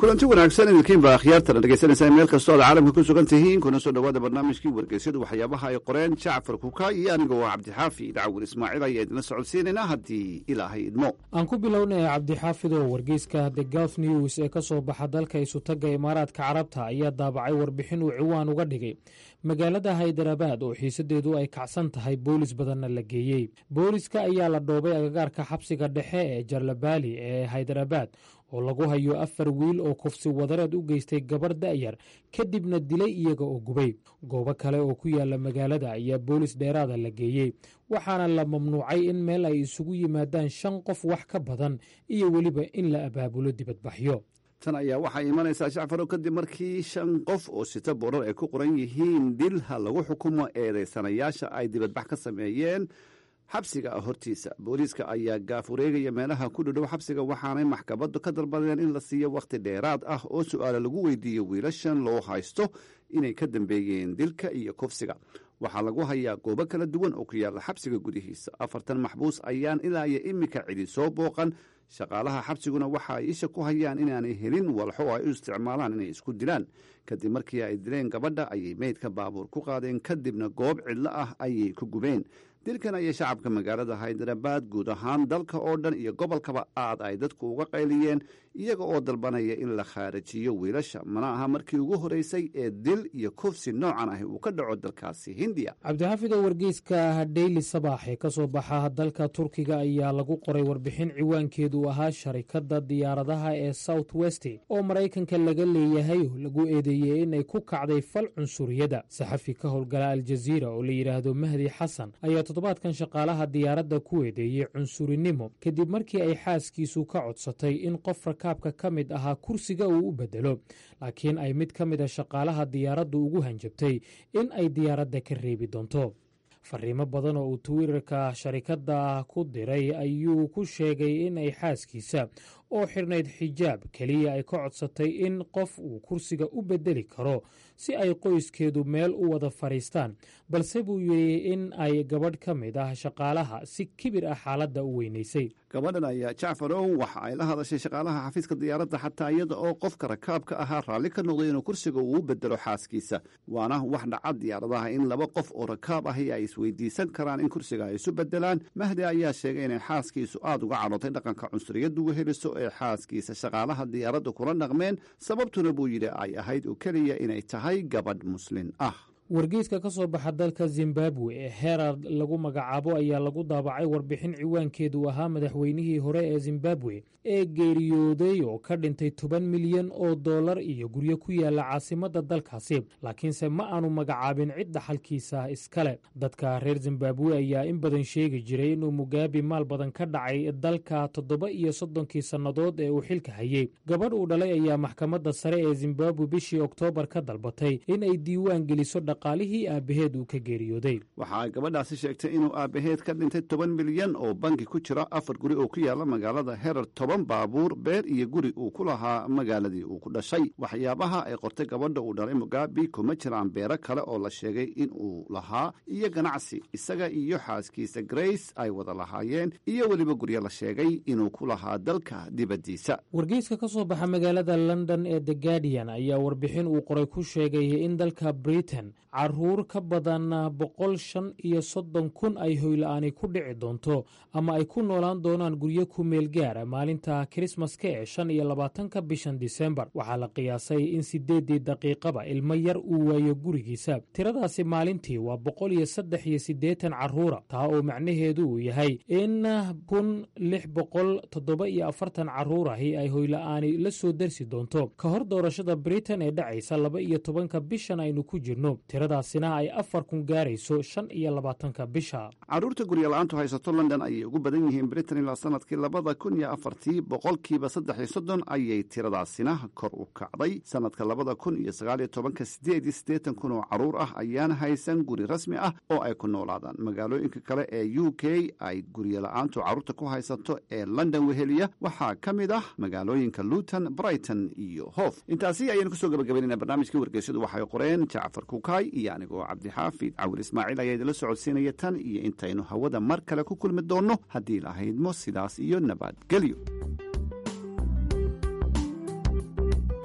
kulanti wanaagsan idinkiin baa akhyaartana dhegeysanaysaa meel kastoo aad caalamka ku sugan tihiin kuna soo dhowaada barnaamijkii wargeysyadu waxyaabaha ay qoreen jacfar kuka iyo anigoo ah cabdixaafi dacwin ismaaciil ayaa idinla socodsiinaynaa haddii ilaahay idmo aan ku bilownay cabdixaafid oo wargeyska the gulf news ee ka soo baxa dalka isutagga imaaraadka carabta ayaa daabacay warbixin uu ciwaan uga dhigay magaalada haydarabaad oo xiisadeedu ay kacsan tahay boolis badanna la geeyey booliska ayaa la dhoobay agagaarka xabsiga dhexe ee jarlabaali ee haydarabaad oo lagu hayo afar wiil oo kufsi wadareed u geystay gabarh da'yar kadibna dilay iyaga oo gubay goobo kale oo ku yaala magaalada ayaa boolis dheeraada la geeyey waxaana la mamnuucay in meel ay isugu yimaadaan shan qof wax ka badan iyo weliba in la abaabulo dibadbaxyo tan ayaa waxaa imanaysaa jacfarow kadib markii shan qof oo sita boorar ay ku qoran yihiin dilha lagu xukumo eedaysanayaasha ay dibadbax ka sameeyeen xabsiga hortiisa booliiska ayaa gaaf wareegaya meelaha ku dhadhow xabsiga waxaanay maxkamaddu ka dalbadeen in la siiyo wakhti dheeraad ah oo su'aala lagu weydiiyo wiilashan loo haysto inay ka dambeeyeen dilka iyo kufsiga waxaa lagu hayaa goobo kala duwan oo ku yaalla xabsiga gudihiisa afartan maxbuus ayaan ilaa iyo iminka cidi soo booqan shaqaalaha xabsiguna waxa ay isha ku hayaan inaanay helin walxo oo ay u isticmaalaan inay isku dilaan kadib markii ay dileen gabadha ayay meydka baabuur ku qaadeen kadibna goob cidlo ah ayay ku gubeen dilkan ayay shacabka magaalada haydarabaad guud ahaan dalka oo dhan iyo gobolkaba aad ay dadku uga qayliyeen iyaga oo dalbanaya in la khaarajiyo wiilasha mana aha markii ugu horeysay ee dil iyo kufsi noocan ahi uu ka dhaco dalkaasi hindiya cabdixaafid oo wargeyska dheyli sabaax ee ka soo baxa dalka turkiga ayaa lagu qoray warbixin ciwaankeedu ahaa sharikadda diyaaradaha ee south west oo maraykanka laga leeyahay oo lagu eedeeyey inay ku kacday fal cunsuriyada saxafi ka howlgala aljaziira oo la yidhaahdo mahdi xasan ayaa toddobaadkan shaqaalaha diyaaradda ku eedeeyey cunsurinimo kadib markii ay xaaskiisu ka codsatay in qof rakaabka ka mid ahaa kursiga uu u bedelo laakiin ay mid ka mid a shaqaalaha diyaaraddu ugu hanjabtay in ay diyaaradda ka reebi doonto fariimo badan oo uu twitter-ka sharikadda ku diray ayuu ku sheegay in ay xaaskiisa oo xirnayd xijaab keliya ay ka codsatay in qof uu kursiga u bedeli karo si ay qoyskeedu meel u wada fadhiistaan balse buu yidhi in ay gabadh ka mid ah shaqaalaha si kibir ah xaaladda u weynaysay gabadhan ayaa jacfarow waxa ay la hadashay shaqaalaha xafiiska diyaaradda xataa iyada oo qofka rakaabka ahaa raalli ka noqday inuu kursiga uu u bedelo xaaskiisa waana wax dhaca diyaaradaha in laba qof oo rakaab ahi ay isweydiisan karaan in kursiga ay isu bedelaan mahdi ayaa sheegay inay xaaskiisu aad uga cadhootay dhaqanka cunsuriyaddu weheliso ee xaaskiisa shaqaalaha diyaaradda kula dhaqmeen sababtuna buu yidhi ay ahayd oo keliya inay tahay gabadh muslin ah wargeyska ka soo baxa dalka zimbabwe ee herald lagu magacaabo ayaa lagu daabacay warbixin ciwaankeedu ahaa madaxweynihii hore ee zimbabwe ee geeriyooday oo ka dhintay toban milyan oo dollar iyo guryo ku yaala caasimadda dalkaasi laakiinse ma aanu magacaabin cid dhaxalkiisa iskale dadka reer zimbabwe ayaa in badan sheegi jiray inuu mugaabi maal badan ka dhacay dalka toddoba iyo soddonkii sannadood ee uu xilka hayey gabadh uu dhalay ayaa maxkamadda sare ee zimbabwe bishii oktoobar ka dalbatay in ay diiwaan geliso dhaqaalihii aabaheed uu ka geeriyooday waxa ay gabadhaasi sheegtay inuu aabaheed ka dhintay toban milyan oo bangi ku jira afar guri oo ku yaala magaalada herer toban baabuur beer iyo guri uu ku lahaa magaaladii uu ku dhashay waxyaabaha ay qortay gabadha uu dhalay mugabi kuma jiraan beero kale oo la sheegay in uu lahaa iyo ganacsi isaga iyo xaaskiisa grace ay wada lahaayeen iyo weliba guryo la sheegay inuu ku lahaa dalka dibaddiisa wargeyska ka soo baxa magaalada london ee the guardian ayaa warbixin uu qoray ku sheegay in dalka britain caruur ka badan boqol shan iyo soddon kun ay hoyla-aani ku dhici doonto ama ay ku noolaan doonaan guryo ku meel gaara maalinta kirismaska ee shan iyo labaatanka bishan disembar waxaa la qiyaasay in sideeddii daqiiqaba ilmo yar uu waayo gurigiisa tiradaasi maalintii waa boqol iyo saddex iyo siddeetan caruura taa oo macnaheedu uu yahay in kun lix boqol toddoba iyo afartan caruurahi ay hoyla-aani la soo darsi doonto ka hor doorashada britain ee dhacaysa laba iyo tobanka bishan aynu ku jirno tiradaasina ay afar kun gaarayso shan iyo labaatanka bisha carruurta guryola-aantu haysato london ayay ugu badan yihiin britain ilaa sanadkii labada kun iyo afartii boqolkiiba saddex iyo soddon ayay tiradaasina kor u kacday sanadka labada kun iyo sagaaliyo tobanka sideed iyo siddeetan kun oo carruur ah ayaana haysan guri rasmi ah oo ay ku noolaadaan magaalooyinka kale ee u k ay guryola-aantu carruurta ku haysato ee london weheliya waxaa ka mid ah magaalooyinka luton brighton iyo hof intaasi ayaynu kusoo gabagabaynayna barnaamijkii wargeysyadu waxay qoreen jacfar kukay iyo anigoo cabdixaafid cawil ismaaciil ayaa idinla socodsiinaya tan iyo intaynu hawada mar kale ku kulmi doonno haddii lahaydmo sidaas iyo nabadgelyo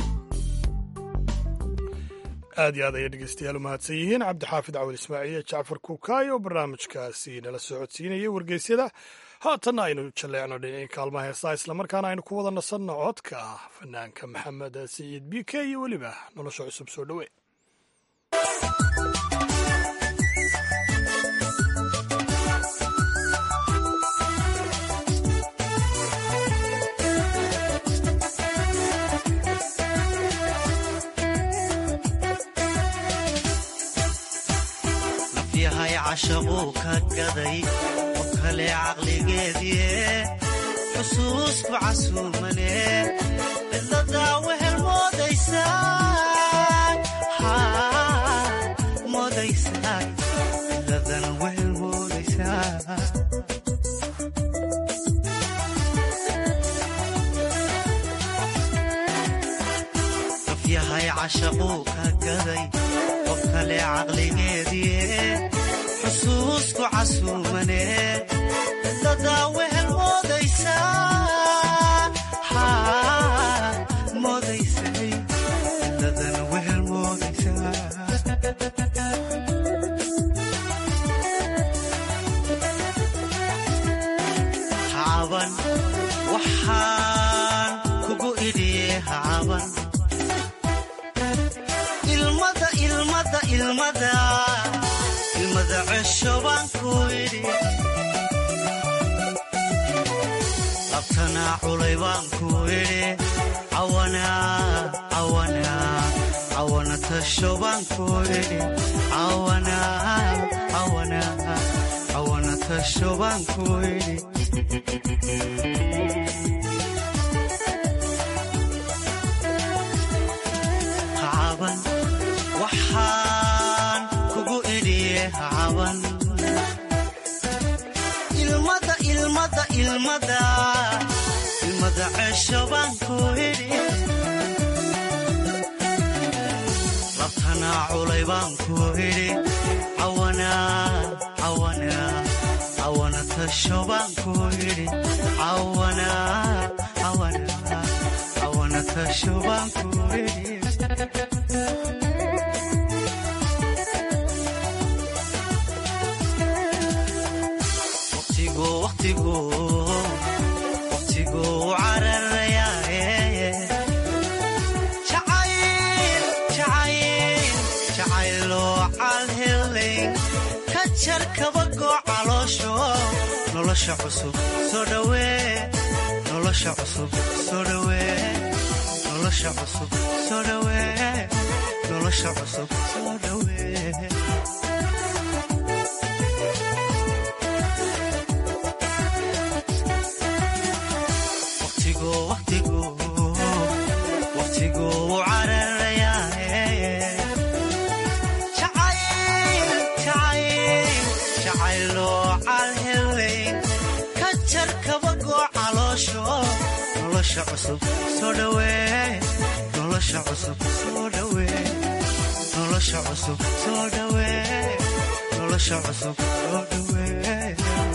aad iyo aad ayay dhegeystayaal u mahadsan yihiin cabdixaafid cawil ismaaciil iyo jacfar kuukaayo oo barnaamijkaasi nala socodsiinayay wargeysyada haatanna aynu jalleecno dhinacii kaalmaha heesaa islamarkaana aynu ku wada nasanno codka fanaanka maxamed siciid b k iyo weliba nolosha cusub soo dhowe yahay cashaquu ka gaday qof kale caqligeedie xusuusku casuumane cidladaa wehel moodaysaa moodaysaa cidladana wehel moodaysaa qof yahay cashaquu ka gaday qof kale caqligeedie xusuusku casuumane cidladaa wehel moodaysaa moodaysay cidladana wehel moodaysaa hacaban waxaan kugu idhiye hacaban ilmada ilmada ilmada ilmada cesho baan ku idhi labtanaa culay baan ku idhi cawana tasho baan ku idhi cawana tasho baan ku idhi hacaban waxaan kugu idhiye hacaban ilmada ilmada ilmada ilmada cesho baan ku idhi labtanaa culay baan ku idhi cawana tasho baan ku idhi cawana tasho baan ku idhi waqtigu cararayaaye jacayloo calhelayn ka jar kabagoo caloosho nolosha cusub soo dhawee nolosha cusub soo dhawee nolosha cusub soo dhawee nolosha cusub soo dhawee waqtigu cararayaaye jacayloo calhelayn ka jar kabagoo caloosho nolosha cusub soo dhawee nolosha cusub soo dhawee nolosha cusub soo dhawee nolosha cusub soo dhawee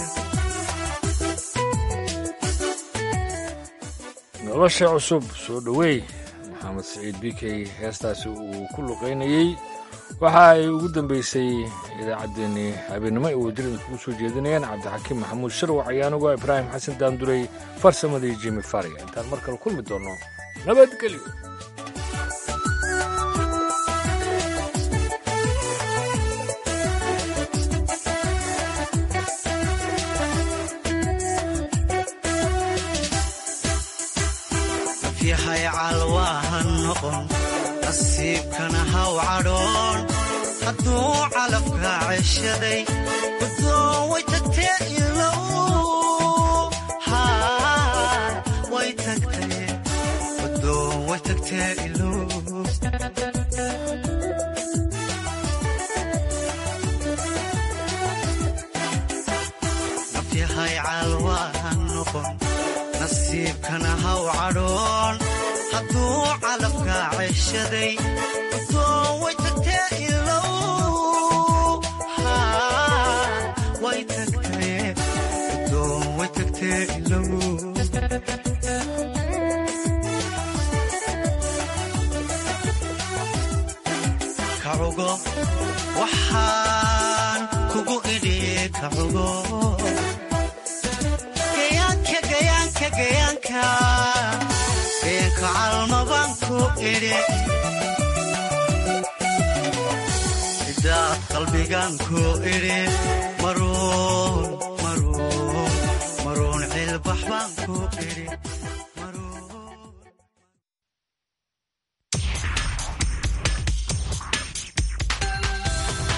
nolosha cusub soo dhoweey maxamed siciid b k heestaasi uu ku luqaynayey waxa ay ugu dambeysay idaacaddeenii habeennimo ay wadadin kugu soo jeedinayaan cabdixakiim maxamuud sharwac ayaanuga ibraahim xasan daanduray farsamadii jimi faria intaan mar kale kulmi doonno nabadgelyo yahay calwaaha noqon nasiibkana haw cadhoon hadduu calafka ceshaday guddoon way tagtee ilow way tagtee guddoon way tagtee ilow nafyahay calwaaha noqon nasiibkana haw cadhoon hadduu calafka ceshaday guddoon way tagtee ilow way tagtee guddoon way tagtee ilow waxaan kugu idhi ka cugo gayaanka gayaanka gayaanka gayaanka calmabaan ku idhi idaad qalbigan ku idhi maruun maruun maruun cilbax baan ku idhi